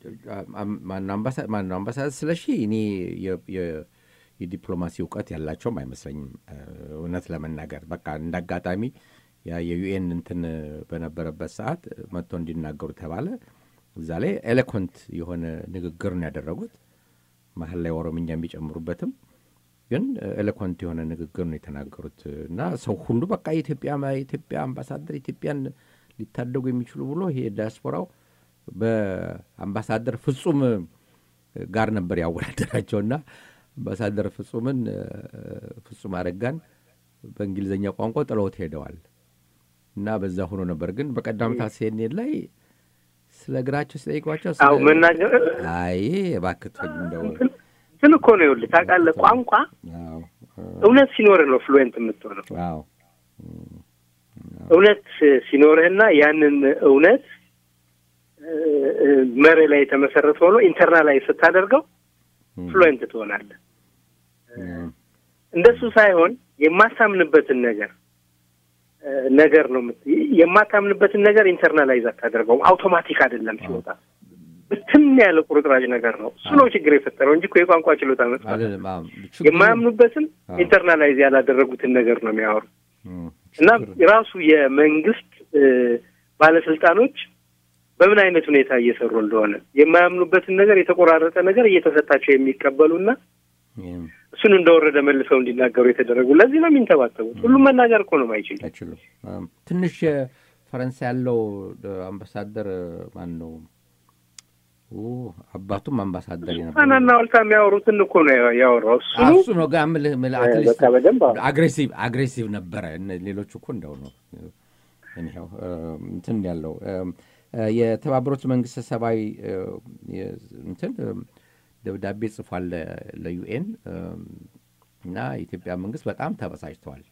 ማነው አምባሳደር ስለሺ እኔ የዲፕሎማሲ እውቀት ያላቸውም አይመስለኝም እውነት ለመናገር በቃ እንደ አጋጣሚ ያ የዩኤን እንትን በነበረበት ሰዓት መጥቶ እንዲናገሩ ተባለ። እዛ ላይ ኤሌኮንት የሆነ ንግግር ነው ያደረጉት። መሀል ላይ ኦሮምኛ የሚጨምሩበትም ግን ኤሌኮንት የሆነ ንግግር ነው የተናገሩት እና ሰው ሁሉ በቃ የኢትዮጵያ የኢትዮጵያ አምባሳደር ኢትዮጵያን ሊታደጉ የሚችሉ ብሎ ይሄ ዲያስፖራው በአምባሳደር ፍጹም ጋር ነበር ያወዳደራቸውና አምባሳደር ፍጹምን ፍጹም አረጋን በእንግሊዝኛ ቋንቋ ጥለውት ሄደዋል እና በዛ ሆኖ ነበር። ግን በቀዳምታ ሲኔን ላይ ስለ እግራቸው ሲጠይቋቸው አዎ መናገር አይ እባክህ እንደው እንትን እኮ ነው ይኸውልህ፣ ታውቃለህ ቋንቋ እውነት ሲኖርህ ነው ፍሉዌንት የምትሆነው። አዎ እውነት ሲኖርህና ያንን እውነት መርህ ላይ የተመሰረተ ሆኖ ኢንተርናላይዝ ስታደርገው ፍሉዌንት ትሆናለህ። እንደሱ ሳይሆን የማታምንበትን ነገር ነገር ነው የማታምንበትን ነገር ኢንተርናላይዝ አታደርገውም። አውቶማቲክ አይደለም ሲወጣ ብትን ያለ ቁርጥራጭ ነገር ነው። እሱ ነው ችግር የፈጠረው እንጂ እኮ የቋንቋ ችሎታ መጥፋት የማያምኑበትን ኢንተርናላይዝ ያላደረጉትን ነገር ነው የሚያወሩ እና ራሱ የመንግስት ባለስልጣኖች በምን አይነት ሁኔታ እየሰሩ እንደሆነ የማያምኑበትን ነገር የተቆራረጠ ነገር እየተሰጣቸው የሚቀበሉና እሱን እንደወረደ መልሰው እንዲናገሩ የተደረጉ ለዚህ ነው የሚንተባተቡት። ሁሉም መናገር እኮ ነው ማይችሉ አይችሉም። ትንሽ ፈረንሳይ ያለው አምባሳደር ማን ነው አባቱም አምባሳደር ጣናና ወልታ የሚያወሩትን እኮ ነው ያወራው እሱ እሱ ነው ጋር ምልህ ምልህ አትሊስት በቃ በደንብ አዎ። አግሬሲቭ አግሬሲቭ ነበረ። እነ ሌሎቹ እኮ እንደው ነው እኒው እንትን ያለው የተባበሩት መንግስት ሰብአዊ እንትን ደብዳቤ ጽፏል ለዩኤን እና የኢትዮጵያ መንግስት በጣም ተበሳጭተዋል።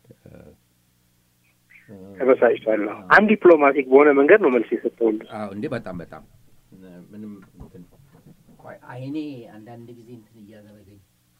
ተበሳጭቷል። አዎ። አንድ ዲፕሎማቲክ በሆነ መንገድ ነው መልስ የሰጠውል። አዎ እንዴ በጣም በጣም ምንም እንትን ቆይ አይኔ አንዳንድ ጊዜ እንትን እያደረገኝ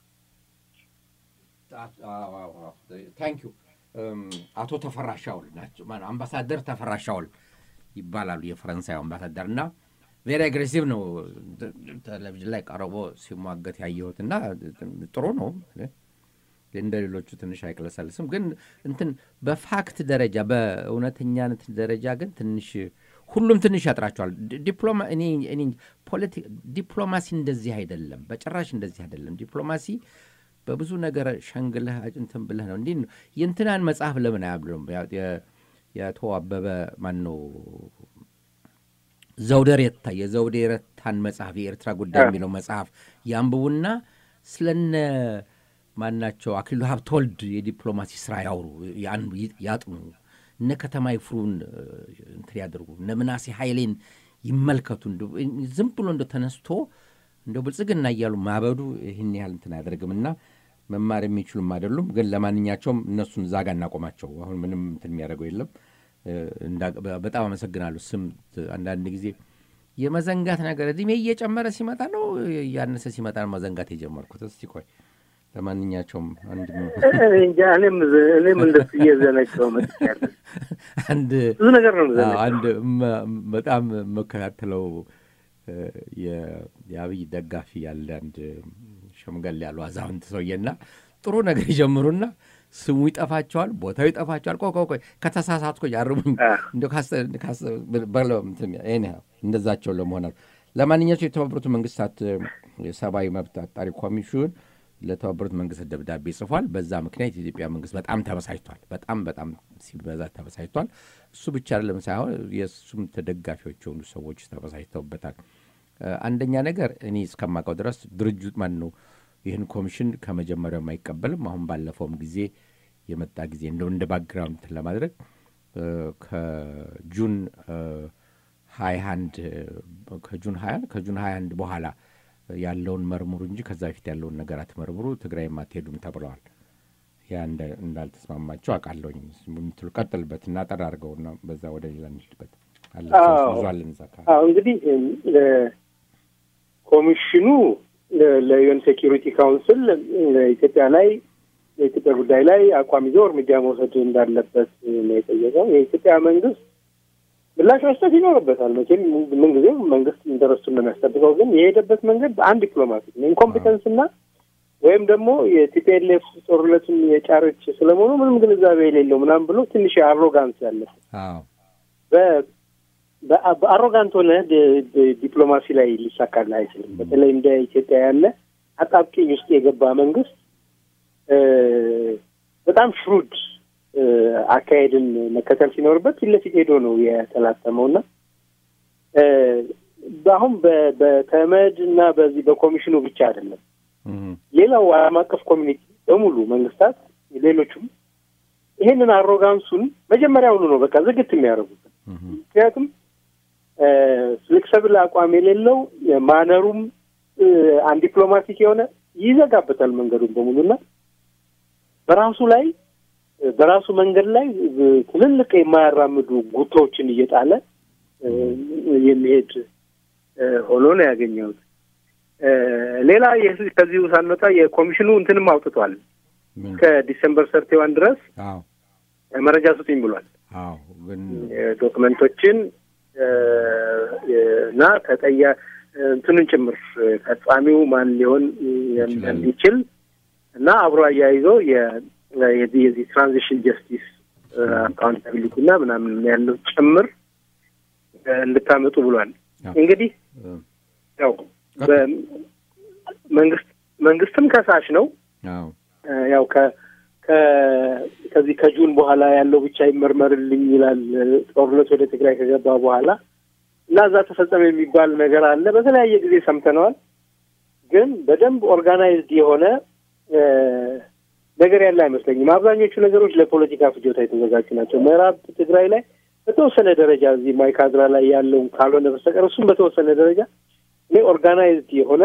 ታንክ ዩ አቶ ተፈራ ሻውል ናቸው ማነው አምባሳደር ተፈራ ሻውል ይባላሉ የፈረንሳይ አምባሳደር እና ቬሪ አግሬሲቭ ነው ቴሌቪዥን ላይ ቀርቦ ሲሟገት ያየሁት እና ጥሩ ነው እንደ ሌሎቹ ትንሽ አይቅለሰልስም ግን እንትን በፋክት ደረጃ በእውነተኛነት ደረጃ ግን ትንሽ ሁሉም ትንሽ ያጥራቸዋል ዲፕሎማ እኔ እኔ ፖለቲ- ዲፕሎማሲ እንደዚህ አይደለም በጭራሽ እንደዚህ አይደለም ዲፕሎማሲ በብዙ ነገር ሸንግለህ እንትን ብለህ ነው እንዲህ ነው የእንትናን መጽሐፍ ለምን አያብሉም የአቶ አበበ ማን ነው ዘውደ ሬታ የዘውዴ ረታን መጽሐፍ የኤርትራ ጉዳይ የሚለው መጽሐፍ ያንብቡና ስለነ ማናቸው አክሊሉ ሀብተወልድ የዲፕሎማሲ ስራ ያውሩ ያን ያጥኑ እነ ከተማ ይፍሩን እንትን ያደርጉ እነ ምናሴ ኃይሌን ይመልከቱ እንደው ዝም ብሎ እንደ ተነስቶ እንደው ብልጽግና እያሉ ማበዱ ይህን ያህል እንትን አያደርግምና መማር የሚችሉም አይደሉም ግን ለማንኛቸውም እነሱን እዛ ጋር እናቆማቸው አሁን ምንም እንትን የሚያደርገው የለም እንዳ- በጣም አመሰግናለሁ ስም አንዳንድ ጊዜ የመዘንጋት ነገር እድሜ እየጨመረ ሲመጣ ነው እያነሰ ሲመጣ ነው መዘንጋት የጀመርኩት እስቲ ቆይ ለማንኛቸውም አንድ እንጃ እኔም እኔም እንደሱ እየዘነጋው መጥቻለሁ። አንድ ብዙ ነገር ነው አዎ፣ ዘነጋው። አንድ መ- በጣም የምከታተለው እ፣ የ- የአብይ ደጋፊ ያለ አንድ ሸምገል ያሉ አዛውንት ሰውዬና ጥሩ ነገር ይጀምሩና ስሙ ይጠፋቸዋል፣ ቦታው ይጠፋቸዋል። ቆይ ቆይ ቆይ ከተሳሳትኩ ያርሙኝ አ። እንደ እንደዛቸው ለመሆን አሉ። ለማንኛቸው የተባበሩት መንግስታት እ፣ የሰብአዊ መብት አጣሪ ኮሚሽን ለተባበሩት መንግስታት ደብዳቤ ጽፏል። በዛ ምክንያት የኢትዮጵያ መንግስት በጣም ተበሳጭቷል። በጣም በጣም ሲበዛ ተበሳጭቷል። እሱ ብቻ አይደለም ሳይሆን የእሱም ተደጋፊዎች የሆኑ ሰዎች ተበሳጭተውበታል። እ፣ አንደኛ ነገር እኔ እስከማውቀው ድረስ ድርጅት ማን ነው ይህን ኮሚሽን ከመጀመሪያውም አይቀበልም። አሁን ባለፈውም ጊዜ የመጣ ጊዜ እንደው እንደ ባክግራውንድ እንትን ለማድረግ እ፣ ከጁን ሀያ አንድ ከጁን ሀያ ከጁን ሀያ አንድ በኋላ ያለውን መርምሩ እንጂ ከዛ በፊት ያለውን ነገር አትመርምሩ፣ ትግራይም አትሄዱም ተብለዋል። ያ እንደ- እንዳልተስማማቸው አውቃለሁኝ። ምትሉ ቀጥልበት እና ጠር አድርገውና በዛ ወደ ሌላ እንሂድበት አለ አዎ። ብዙ አለን እዛ አካባቢ። አዎ እንግዲህ እም፣ እ፣ ኮሚሽኑ ለ- ለዩኤን ሴኪሪቲ ካውንስል ኢትዮጵያ ላይ የኢትዮጵያ ጉዳይ ላይ አቋም ይዞ እርምጃ መውሰድ እንዳለበት ነው የጠየቀው። የኢትዮጵያ መንግስት ምላሽ መስጠት ይኖርበታል። መቼም ምንጊዜም መንግስት ኢንተረስቱን ነው የሚያስጠብቀው። ግን የሄደበት መንገድ በአንድ ዲፕሎማቲክ ነው። ኢንኮምፒተንስ እና ወይም ደግሞ የቲፒኤልኤፍ ጦርነቱን የጫረች ስለመሆኑ ምንም ግንዛቤ የሌለው ምናምን ብሎ ትንሽ አሮጋንስ ያለበት አዎ በ- በአ- በአሮጋንት ሆነ ድ- ድ- ዲፕሎማሲ ላይ ሊሳካልህ አይችልም። በተለይ እንደ ኢትዮጵያ ያለ አጣብቂኝ ውስጥ የገባ መንግስት እ፣ በጣም ሽሩድ እ፣ አካሄድን መከተል ሲኖርበት ፊት ለፊት ሄዶ ነው የተላተመው እና እ፣ በአሁን በ- በተመድ እና በዚህ በኮሚሽኑ ብቻ አይደለም እም፣ ሌላው ዓለም አቀፍ ኮሚኒቲ በሙሉ መንግስታት፣ ሌሎቹም ይሄንን አሮጋንሱን መጀመሪያውኑ ነው በቃ ዝግት የሚያደርጉት። እም፣ ምክንያቱም ፍሌክሰብል አቋም የሌለው ማነሩም አንድ ዲፕሎማቲክ የሆነ ይዘጋበታል መንገዱን በሙሉና በራሱ ላይ በራሱ መንገድ ላይ ትልልቅ የማያራምዱ ጉቶዎችን እየጣለ እ፣ የሚሄድ እ፣ ሆኖ ነው ያገኘሁት። እ፣ ሌላ የህ- ከዚሁ ሳንወጣ የኮሚሽኑ እንትንም አውጥቷል። ምን? ከዲሰምበር ሰርቲዋን ድረስ አዎ መረጃ ስጡኝ ብሏል። አዎ ግን ዶክመንቶችን እ፣ እና ተጠያ እንትኑን ጭምር ፈጻሚው ማን ሊሆን ይችላል። እንዲችል እና አብሮ አያይዞ የ- የዚህ የዚህ ትራንዚሽን ጀስቲስ አካውንታቢሊቲ እና ምናምን ያለው ጭምር እ፣ እንድታመጡ ብሏል። አዎ። እንግዲህ እ፣ ያው በመንግስት መንግስትም ከሳሽ ነው። አዎ እ፣ ያው ከ ከ- ከዚህ ከጁን በኋላ ያለው ብቻ ይመርመርልኝ ይላል። ጦርነት ወደ ትግራይ ከገባ በኋላ እና እዛ ተፈጸመ የሚባል ነገር አለ። በተለያየ ጊዜ ሰምተነዋል። ግን በደንብ ኦርጋናይዝድ የሆነ ነገር ያለ አይመስለኝም። አብዛኞቹ ነገሮች ለፖለቲካ ፍጆታ የተዘጋጁ ናቸው። ምዕራብ ትግራይ ላይ በተወሰነ ደረጃ እዚህ ማይካድራ ላይ ያለውን ካልሆነ በስተቀር እሱም በተወሰነ ደረጃ እኔ ኦርጋናይዝድ የሆነ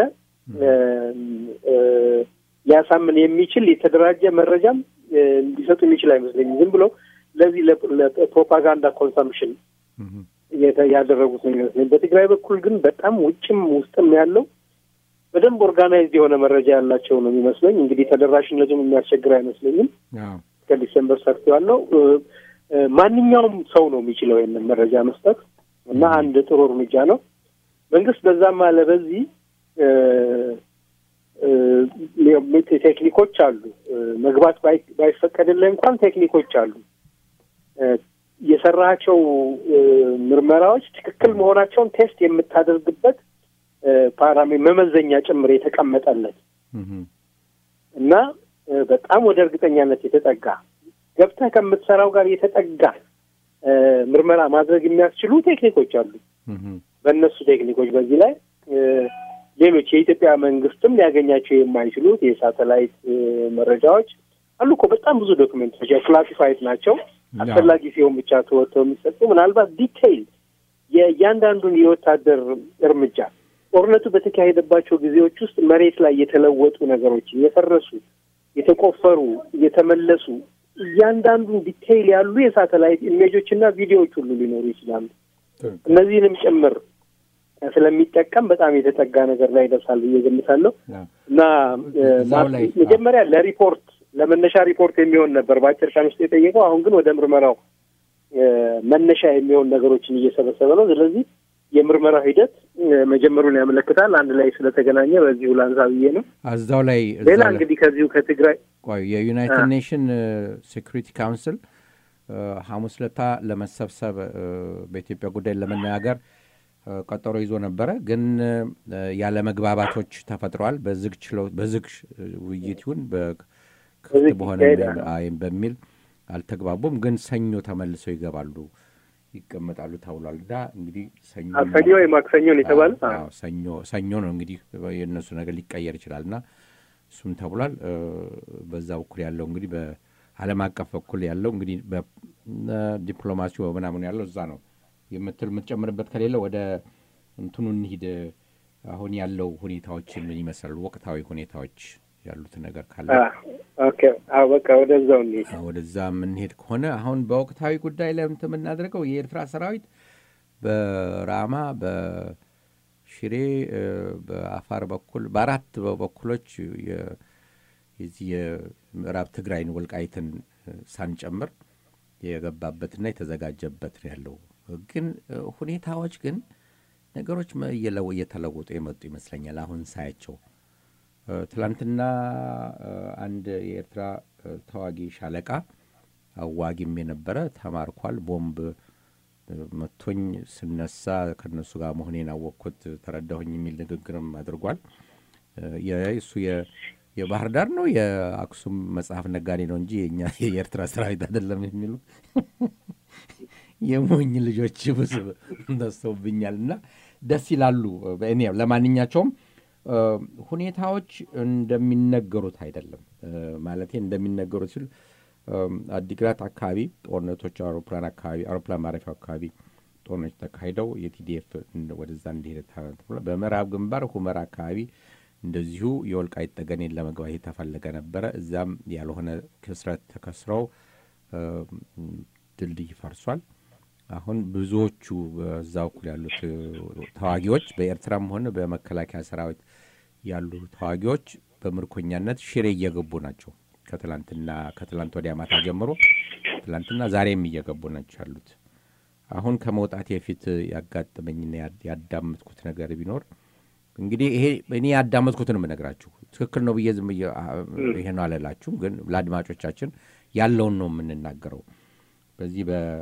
ሊያሳምን የሚችል የተደራጀ መረጃም ሊሰጡ የሚችል አይመስለኝም። ዝም ብሎ ለዚህ ለፕሮፓጋንዳ ኮንሰምፕሽን ያደረጉት ነው የሚመስለኝ። በትግራይ በኩል ግን በጣም ውጭም ውስጥም ያለው በደንብ ኦርጋናይዝድ የሆነ መረጃ ያላቸው ነው የሚመስለኝ። እንግዲህ ተደራሽነቱም የሚያስቸግር አይመስለኝም። እስከ ዲሴምበር ሰርተዋለው። ማንኛውም ሰው ነው የሚችለው ይህንን መረጃ መስጠት እና አንድ ጥሩ እርምጃ ነው። መንግስት በዛም አለ በዚህ ቴክኒኮች አሉ። መግባት ባይፈቀድልህ እንኳን ቴክኒኮች አሉ። የሰራቸው ምርመራዎች ትክክል መሆናቸውን ቴስት የምታደርግበት ፓራሜ መመዘኛ ጭምር የተቀመጠለት እና በጣም ወደ እርግጠኛነት የተጠጋ ገብተህ ከምትሰራው ጋር የተጠጋ ምርመራ ማድረግ የሚያስችሉ ቴክኒኮች አሉ። በእነሱ ቴክኒኮች በዚህ ላይ ሌሎች የኢትዮጵያ መንግስትም ሊያገኛቸው የማይችሉት የሳተላይት መረጃዎች አሉ እኮ በጣም ብዙ ዶክመንቶች ክላሲፋይድ ናቸው። አስፈላጊ ሲሆን ብቻ ተወጥተው የሚሰጡ ምናልባት ዲቴይል የእያንዳንዱን የወታደር እርምጃ ጦርነቱ በተካሄደባቸው ጊዜዎች ውስጥ መሬት ላይ የተለወጡ ነገሮችን የፈረሱ፣ የተቆፈሩ፣ የተመለሱ እያንዳንዱን ዲቴይል ያሉ የሳተላይት ኢሜጆች እና ቪዲዮዎች ሁሉ ሊኖሩ ይችላሉ። እነዚህንም ጭምር ስለሚጠቀም በጣም የተጠጋ ነገር ላይ ይደርሳል ብዬ ገምታለሁ እና መጀመሪያ ለሪፖርት ለመነሻ ሪፖርት የሚሆን ነበር በአጭር ቀን ውስጥ የጠየቀው። አሁን ግን ወደ ምርመራው መነሻ የሚሆን ነገሮችን እየሰበሰበ ነው። ስለዚህ የምርመራው ሂደት መጀመሩን ያመለክታል። አንድ ላይ ስለተገናኘ በዚሁ ላንሳ ብዬ ነው። እዛው ላይ ሌላ እንግዲህ ከዚሁ ከትግራይ ቆይ የዩናይትድ ኔሽን ሴኩሪቲ ካውንስል ሐሙስ ለታ ለመሰብሰብ በኢትዮጵያ ጉዳይ ለመነጋገር ቀጠሮ ይዞ ነበረ። ግን ያለ መግባባቶች ተፈጥረዋል። በዝግ ችለው በዝግ ውይይት ይሁን በክፍት በሆነ በሚል አልተግባቡም። ግን ሰኞ ተመልሰው ይገባሉ ይቀመጣሉ ተብሏል። እና እንግዲህ ሰኞ ሰኞ ወይ ማክሰኞ ነው የተባለ ሰኞ ሰኞ ነው እንግዲህ የእነሱ ነገር ሊቀየር ይችላል እና እሱም ተብሏል። በዛ በኩል ያለው እንግዲህ በዓለም አቀፍ በኩል ያለው እንግዲህ በዲፕሎማሲው በምናምኑ ያለው እዛ ነው የምትል የምትጨምርበት ከሌለ ወደ እንትኑ እንሂድ። አሁን ያለው ሁኔታዎችን ምን ይመስላሉ? ወቅታዊ ሁኔታዎች ያሉት ነገር ካለ በቃ ወደዛው እንሂድ። ወደዛ የምንሄድ ከሆነ አሁን በወቅታዊ ጉዳይ ላይ እንትን የምናደርገው የኤርትራ ሰራዊት በራማ በሽሬ በአፋር በኩል በአራት በኩሎች የዚህ የምዕራብ ትግራይን ወልቃይትን ሳንጨምር የገባበትና የተዘጋጀበት ነው ያለው። ግን ሁኔታዎች ግን ነገሮች እየተለወጡ የመጡ ይመስለኛል አሁን ሳያቸው ትላንትና አንድ የኤርትራ ተዋጊ ሻለቃ አዋጊም የነበረ ተማርኳል። ቦምብ መቶኝ ስነሳ ከነሱ ጋር መሆኔን አወቅኩት ተረዳሁኝ የሚል ንግግርም አድርጓል። እሱ የባህር ዳር ነው የአክሱም መጽሐፍ ነጋዴ ነው እንጂ የኛ የኤርትራ ሰራዊት አይደለም የሚሉ የሞኝ ልጆች ብዙ ነስተውብኛል እና ደስ ይላሉ። እኔ ለማንኛቸውም ሁኔታዎች እንደሚነገሩት አይደለም። ማለቴ እንደሚነገሩት ሲል አዲግራት አካባቢ ጦርነቶች አውሮፕላን አካባቢ አውሮፕላን ማረፊያ አካባቢ ጦርነቶች ተካሂደው የቲዲኤፍ ወደዛ እንዲሄደ በምዕራብ ግንባር ሁመራ አካባቢ እንደዚሁ የወልቃይት ጠገኔን ለመግባት የተፈለገ ነበረ። እዛም ያልሆነ ክስረት ተከስረው ድልድይ ፈርሷል። አሁን ብዙዎቹ በዛ በኩል ያሉት ተዋጊዎች በኤርትራም ሆነ በመከላከያ ሰራዊት ያሉ ተዋጊዎች በምርኮኛነት ሽሬ እየገቡ ናቸው። ከትላንትና ከትላንት ወዲያ ማታ ጀምሮ ትላንትና ዛሬም እየገቡ ናቸው ያሉት። አሁን ከመውጣት የፊት ያጋጠመኝና ያዳመጥኩት ነገር ቢኖር እንግዲህ ይሄ እኔ ያዳመጥኩትን የምነግራችሁ ትክክል ነው ብዬ ዝም ይሄ ነው አልላችሁም፣ ግን ለአድማጮቻችን ያለውን ነው የምንናገረው። በዚህ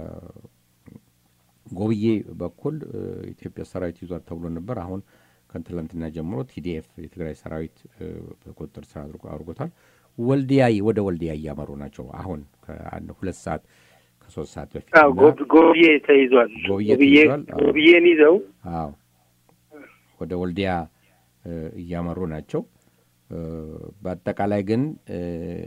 በጎብዬ በኩል ኢትዮጵያ ሰራዊት ይዟል ተብሎ ነበር። አሁን ከትላንትና ጀምሮ ቲዲኤፍ የትግራይ ሰራዊት በቁጥጥር ስር አድርጎታል። ወልዲያ ወደ ወልዲያ እያመሩ ናቸው። አሁን ከአንድ ሁለት ሰዓት ከሶስት ሰዓት በፊት አዎ እና- ጎብ- ጎብዬ ተይዟል። ጎብዬ ጎብዬ ተይዟል። አዎ። ጎብዬን ይዘው አዎ ወደ ወልዲያ እ፣ እያመሩ ናቸው። እ፣ በአጠቃላይ ግን እ፣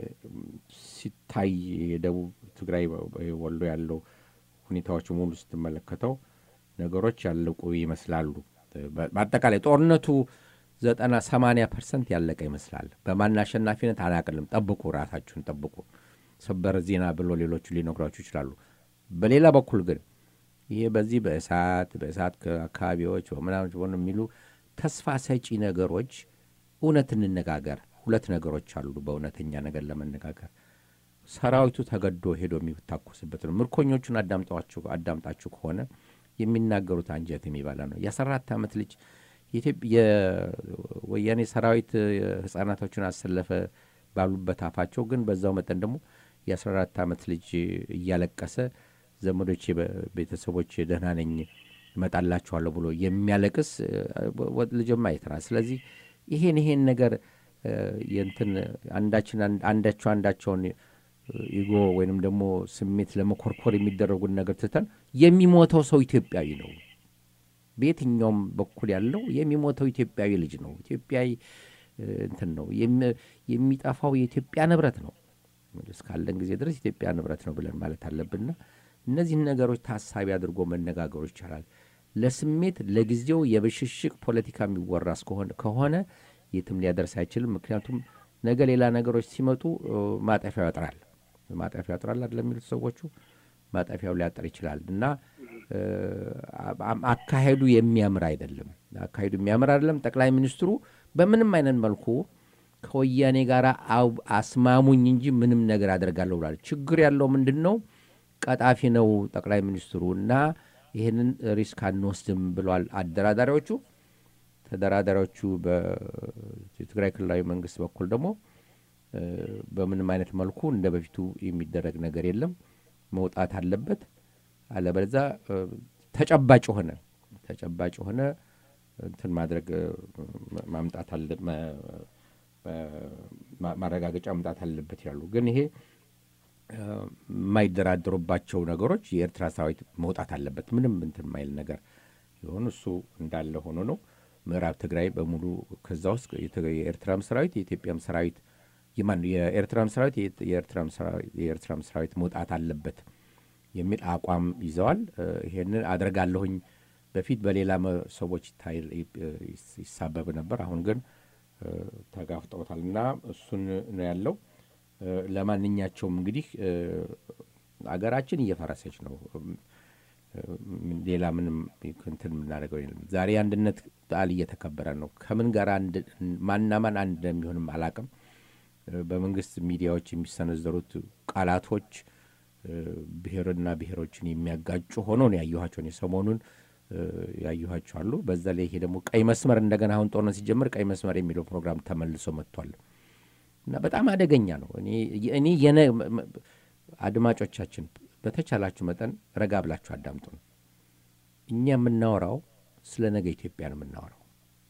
ሲታይ የደቡብ ትግራይ ወሎ ያለው ሁኔታዎች ሙሉ ስትመለከተው ነገሮች ያለቁ ይመስላሉ። በ- በአጠቃላይ ጦርነቱ ዘጠና ሰማንያ ፐርሰንት ያለቀ ይመስላል። በማን አሸናፊነት አላቅልም። ጠብቁ፣ ራሳችሁን ጠብቁ። ሰበር ዜና ብሎ ሌሎቹ ሊነግሯችሁ ይችላሉ። በሌላ በኩል ግን ይሄ በዚህ በእሳት በእሳት አካባቢዎች በምናምን ሆነ የሚሉ ተስፋ ሰጪ ነገሮች እውነት እንነጋገር። ሁለት ነገሮች አሉ። በእውነተኛ ነገር ለመነጋገር ሰራዊቱ ተገዶ ሄዶ የሚታኮስበት ነው። ምርኮኞቹን አዳምጠዋችሁ አዳምጣችሁ ከሆነ የሚናገሩት አንጀት የሚበላ ነው። የአስራ አራት ዓመት ልጅ የኢትዮጵ- የወያኔ ሰራዊት ህጻናቶችን አሰለፈ ባሉበት አፋቸው ግን በዛው መጠን ደግሞ የአስራ አራት ዓመት ልጅ እያለቀሰ ዘመዶቼ ቤተሰቦች ደህና ነኝ እመጣላችኋለሁ ብሎ የሚያለቅስ ወ- ልጅም አይተናል። ስለዚህ ይሄን ይሄን ነገር እ፣ የእንትን አንዳችን አንድ- አንዳቸው አንዳቸውን ኢጎ ወይንም ደግሞ ስሜት ለመኮርኮር የሚደረጉን ነገር ትተን የሚሞተው ሰው ኢትዮጵያዊ ነው። በየትኛውም በኩል ያለው የሚሞተው ኢትዮጵያዊ ልጅ ነው። ኢትዮጵያዊ እ፣ እንትን ነው የሚ- የሚጠፋው የኢትዮጵያ ንብረት ነው። እስካለን ጊዜ ድረስ ኢትዮጵያ ንብረት ነው ብለን ማለት አለብንና እነዚህን ነገሮች ታሳቢ አድርጎ መነጋገሩ ይቻላል። ለስሜት ለጊዜው የብሽሽቅ ፖለቲካ የሚወራ እስከሆነ ከሆነ የትም ሊያደርስ አይችልም። ምክንያቱም ነገ ሌላ ነገሮች ሲመጡ እ፣ ማጠፊያው ያጥራል። ማጠፊያው ያጥራል አይደለም የሚሉት ሰዎቹ ማጠፊያው ሊያጥር ይችላል እና እ፣ አ- አካሄዱ የሚያምር አይደለም። አካሄዱ የሚያምር አይደለም። ጠቅላይ ሚኒስትሩ በምንም አይነት መልኩ ከወያኔ ጋር አው- አስማሙኝ እንጂ ምንም ነገር አደርጋለሁ ብሏል። ችግር ያለው ምንድን ነው? ቀጣፊ ነው ጠቅላይ ሚኒስትሩ እና ይህንን ሪስክ አንወስድም ብሏል አደራዳሪዎቹ። ተደራዳሪዎቹ በትግራይ ክልላዊ መንግስት በኩል ደግሞ እ፣ በምንም አይነት መልኩ እንደ በፊቱ የሚደረግ ነገር የለም፣ መውጣት አለበት። አለበለዚያ እ፣ ተጨባጭ የሆነ ተጨባጭ የሆነ እንትን ማድረግ እ፣ ማምጣት አለ ማ- ማ- ማረጋገጫ ማምጣት አለበት ይላሉ። ግን ይሄ እ፣ የማይደራደሩባቸው ነገሮች የኤርትራ ሰራዊት መውጣት አለበት ምንም እንትን የማይል ነገር የሆኑ እሱ እንዳለ ሆኖ ነው። ምዕራብ ትግራይ በሙሉ ከዛ ውስጥ የት- የኤርትራም ሰራዊት የኢትዮጵያም ሰራዊት የማን የኤርትራም ሰራዊት የት- የኤርትራም ሰራዊት የኤርትራም ሰራዊት መውጣት አለበት የሚል አቋም ይዘዋል። እ፣ ይሄንን አደርጋለሁኝ በፊት በሌላ መ- ሰዎች ይታይ- ይስ- ይሳበብ ነበር። አሁን ግን እ፣ ተጋፍጠውታል እና እሱን ነው ያለው። እ፣ ለማንኛቸውም እንግዲህ እ፣ አገራችን እየፈረሰች ነው። እም፣ ምን- ሌላ ምንም እንትን የምናደርገው የለም። ዛሬ የአንድነት በዓል እየተከበረ ነው። ከምን ጋር አንድ ማና ማን አንድ እንደሚሆንም አላቅም። እ፣ በመንግስት ሚዲያዎች የሚሰነዘሩት ቃላቶች እ፣ ብሔርና ብሔሮችን የሚያጋጩ ሆኖ ነው ያየኋቸው። እኔ ሰሞኑን እ፣ ያየኋቸው አሉ። በዛ ላይ ይሄ ደግሞ ቀይ መስመር እንደገና አሁን ጦርነት ሲጀምር ቀይ መስመር የሚለው ፕሮግራም ተመልሶ መጥቷል እና በጣም አደገኛ ነው። እኔ እኔ የነ መ- መ- አድማጮቻችን በተቻላችሁ መጠን ረጋ ብላችሁ አዳምጡ ነው። እኛ የምናወራው ስለ ነገ ኢትዮጵያ ነው የምናወራው።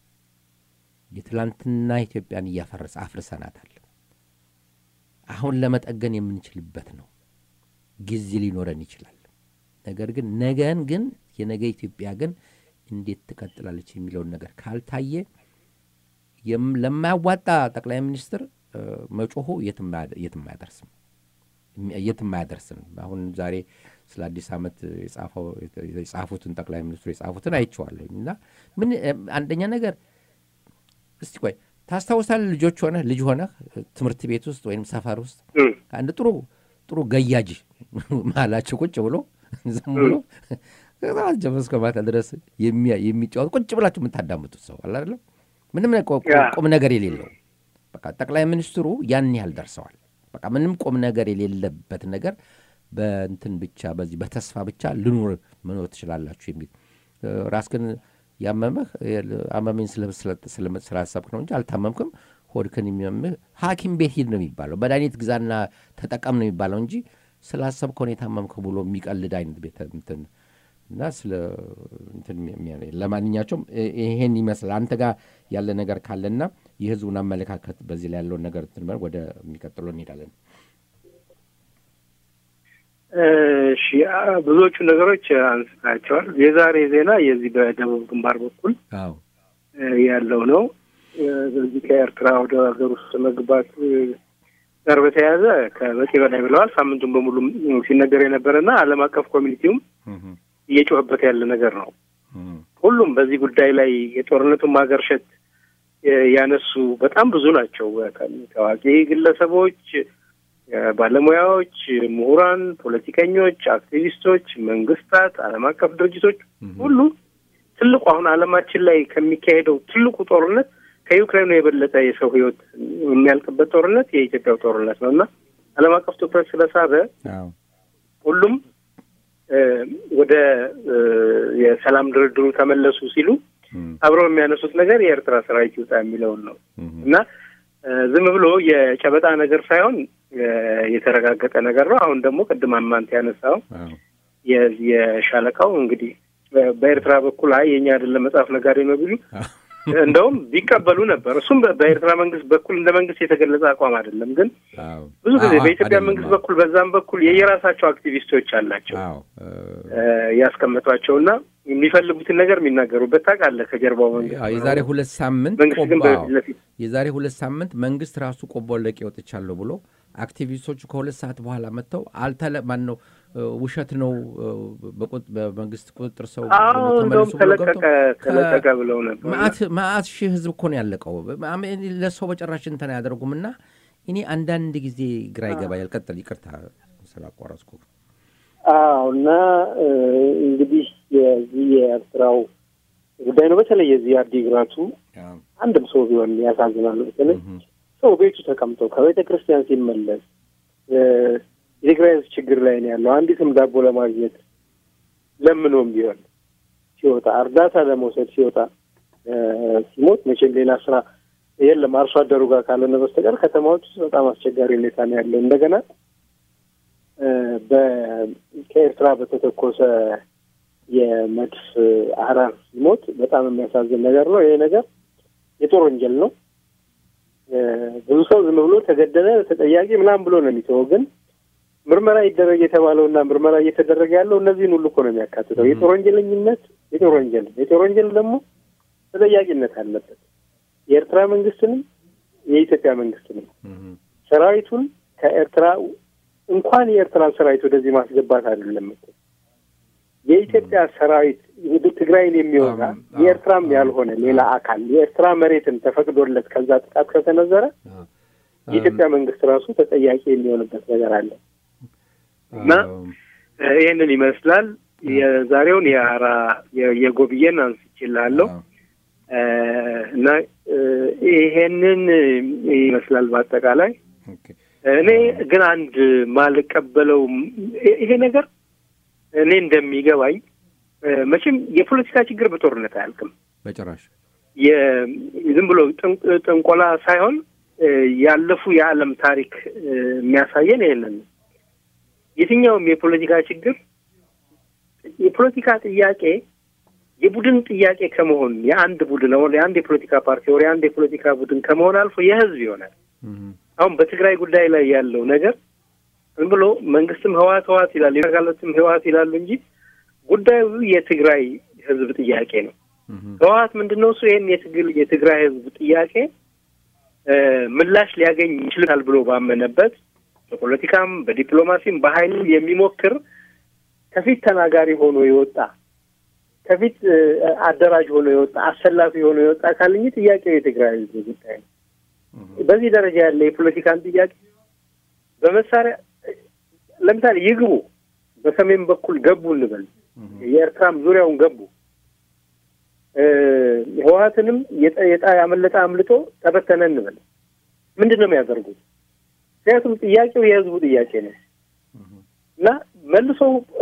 የትላንትና ኢትዮጵያን እያፈረሰ አፍርሰናታል። አሁን ለመጠገን የምንችልበት ነው። ጊዜ ሊኖረን ይችላል። ነገር ግን ነገን ግን የነገ ኢትዮጵያ ግን እንዴት ትቀጥላለች የሚለውን ነገር ካልታየ የም- ለማያዋጣ ጠቅላይ ሚኒስትር እ፣ መጮሁ የትም አያ- የትም አያደርስም የሚ- የትም አያደርስም። አሁን ዛሬ ስለ አዲስ ዓመት የጻፈው- የጻፉትን ጠቅላይ ሚኒስትሩ የጻፉትን አይቼዋለሁኝ እና ምን እ፣ አንደኛ ነገር እስቲ ቆይ ታስታውሳለህ? ልጆች ሆነህ ልጅ ሆነህ ትምህርት ቤት ውስጥ ወይም ሰፈር ውስጥ እም፣ አንድ ጥሩ ጥሩ ገያጅ መሀላቸው ቁጭ ብሎ ዝም ብሎ ከጠዋት ጀምሮ እስከ ማታ ድረስ የሚያ- የሚጫወት ቁጭ ብላችሁ የምታዳምጡት ሰው አለ አይደለም? ምንም ነ- ቁ- ያ። ቁም ነገር የሌለው በቃ ጠቅላይ ሚኒስትሩ ያን ያህል ደርሰዋል። በቃ ምንም ቁም ነገር የሌለበት ነገር በእንትን ብቻ በዚህ በተስፋ ብቻ ልኑር መኖር ትችላላችሁ የሚል እ፣ ራስህን ያመመህ እ፣ አመመኝ ስለ- ስለ- ስለ- ስላሰብክ ነው እንጂ አልታመምክም። ሆድክን የሚመምህ ሐኪም ቤት ሂድ ነው የሚባለው። መድኃኒት ግዛና ተጠቀም ነው የሚባለው እንጂ ስላሰብከው ነው የታመምከው ብሎ የሚቀልድ አይነት ቤተ እንትን እና ስለ እንትን የሚያ- ለማንኛቸውም እ- ይሄን ይመስላል። አንተ ጋር ያለ ነገር ካለና የህዝቡን አመለካከት በዚህ ላይ ያለውን ነገር እንትን በል፣ ወደ የሚቀጥለው እንሄዳለን። እሺ ብዙዎቹ ነገሮች አንስታቸዋል። የዛሬ ዜና የዚህ በደቡብ ግንባር በኩል አዎ ያለው ነው። በዚህ ከኤርትራ ወደ ሀገር ውስጥ መግባት ጋር በተያያዘ ከበቂ በላይ ብለዋል። ሳምንቱን በሙሉ ሲነገር የነበረና ዓለም አቀፍ ኮሚኒቲውም እየጮኸበት ያለ ነገር ነው። ሁሉም በዚህ ጉዳይ ላይ የጦርነቱን ማገርሸት ያነሱ በጣም ብዙ ናቸው። ታዋቂ ግለሰቦች፣ ባለሙያዎች፣ ምሁራን፣ ፖለቲከኞች፣ አክቲቪስቶች፣ መንግስታት፣ ዓለም አቀፍ ድርጅቶች ሁሉ ትልቁ አሁን ዓለማችን ላይ ከሚካሄደው ትልቁ ጦርነት ከዩክሬኑ የበለጠ የሰው ሕይወት የሚያልቅበት ጦርነት የኢትዮጵያው ጦርነት ነው እና ዓለም አቀፍ ትኩረት ስለሳበ ሁሉም ወደ የሰላም ድርድሩ ተመለሱ ሲሉ አብረው የሚያነሱት ነገር የኤርትራ ሰራዊት ይውጣ የሚለውን ነው እና ዝም ብሎ የጨበጣ ነገር ሳይሆን የተረጋገጠ ነገር ነው። አሁን ደግሞ ቅድም አማንት ያነሳው የሻለቃው እንግዲህ በኤርትራ በኩል አይ የኛ አይደለም መጽሐፍ ነጋዴ ነው ቢሉ እንደውም ቢቀበሉ ነበር። እሱም በኤርትራ መንግስት በኩል እንደ መንግስት የተገለጸ አቋም አይደለም። ግን ብዙ ጊዜ በኢትዮጵያ መንግስት በኩል በዛም በኩል የየራሳቸው አክቲቪስቶች አላቸው ያስቀመጧቸውና የሚፈልጉትን ነገር የሚናገሩበት ታውቃለህ። ከጀርባው መንግስት የዛሬ ሁለት ሳምንት መንግስት ግን በፊት ለፊት የዛሬ ሁለት ሳምንት መንግስት ራሱ ቆቦ ለቄ ወጥቻለሁ ብሎ አክቲቪስቶቹ ከሁለት ሰዓት በኋላ መጥተው አልተለ ማን ነው ውሸት ነው በመንግስት ቁጥጥር ሰው እንደውም ተለቀቀ ተለቀቀ ብለው ነበር። መአት ሺህ ህዝብ እኮ ነው ያለቀው። ለሰው በጭራሽ እንትን አያደርጉም። እና እኔ አንዳንድ ጊዜ ግራ ይገባኛል። ቀጥል፣ ይቅርታ ስላቋረጥኩ። አዎ እና እንግዲህ የዚህ የኤርትራው ጉዳይ ነው። በተለይ የዚህ አዲግራቱ አንድም ሰው ቢሆን ያሳዝናል። በተለይ ሰው ቤቱ ተቀምጦ ከቤተ ክርስቲያን ሲመለስ የትግራይ ህዝብ ችግር ላይ ነው ያለው። አንዲትም ዳቦ ለማግኘት ለምኖም ቢሆን ሲወጣ እርዳታ ለመውሰድ ሲወጣ ሲሞት መቼም ሌላ ስራ የለም አርሶ አደሩ ጋር ካልሆነ በስተቀር ከተማዎች ውስጥ በጣም አስቸጋሪ ሁኔታ ነው ያለው። እንደገና ከኤርትራ በተተኮሰ የመድፍ አረር ሲሞት በጣም የሚያሳዝን ነገር ነው። ይሄ ነገር የጦር ወንጀል ነው። ብዙ ሰው ዝም ብሎ ተገደለ ተጠያቂ ምናምን ብሎ ነው የሚተወው ግን ምርመራ ይደረግ የተባለውና ምርመራ እየተደረገ ያለው እነዚህን ሁሉ እኮ ነው የሚያካትተው። የጦር ወንጀለኝነት የጦር ወንጀል የጦር ወንጀል ደግሞ ተጠያቂነት አለበት። የኤርትራ መንግስትንም የኢትዮጵያ መንግስትንም ሰራዊቱን ከኤርትራ እንኳን የኤርትራን ሰራዊት ወደዚህ ማስገባት አይደለም እኮ የኢትዮጵያ ሰራዊት ትግራይን የሚወጋ የኤርትራም ያልሆነ ሌላ አካል የኤርትራ መሬትን ተፈቅዶለት ከዛ ጥቃት ከተነዘረ የኢትዮጵያ መንግስት ራሱ ተጠያቂ የሚሆንበት ነገር አለ እና ይህንን ይመስላል። የዛሬውን የአራ የጎብዬን አንስቼልሃለሁ እና ይሄንን ይመስላል በአጠቃላይ። እኔ ግን አንድ ማልቀበለው ይሄ ነገር እኔ እንደሚገባኝ መቼም የፖለቲካ ችግር በጦርነት አያልቅም በጭራሽ። ዝም ብሎ ጥንቆላ ሳይሆን ያለፉ የዓለም ታሪክ የሚያሳየን ይሄንን ነው። የትኛውም የፖለቲካ ችግር የፖለቲካ ጥያቄ የቡድን ጥያቄ ከመሆን የአንድ ቡድን አሁን የአንድ የፖለቲካ ፓርቲ ወር የአንድ የፖለቲካ ቡድን ከመሆን አልፎ የህዝብ ይሆናል። አሁን በትግራይ ጉዳይ ላይ ያለው ነገር ዝም ብሎ መንግስትም ህወሓት ህወሓት ይላል የጋለትም ህወሓት ይላሉ እንጂ ጉዳዩ የትግራይ ህዝብ ጥያቄ ነው። ህወሓት ምንድን ነው እሱ ይህን የትግል የትግራይ ህዝብ ጥያቄ ምላሽ ሊያገኝ ይችላል ብሎ ባመነበት በፖለቲካም በዲፕሎማሲም በኃይል የሚሞክር ከፊት ተናጋሪ ሆኖ የወጣ ከፊት አደራጅ ሆኖ የወጣ አሰላፊ ሆኖ የወጣ አካል እንጂ ጥያቄው የትግራይ ህዝብ ጉዳይ ነው። በዚህ ደረጃ ያለ የፖለቲካን ጥያቄ በመሳሪያ ለምሳሌ ይግቡ፣ በሰሜን በኩል ገቡ እንበል፣ የኤርትራም ዙሪያውን ገቡ፣ ህወሓትንም የጣ ያመለጠ አምልጦ ተበተነ እንበል። ምንድን ነው የሚያደርጉት? ምክንያቱም ጥያቄው የህዝቡ ጥያቄ ነው እና መልሶ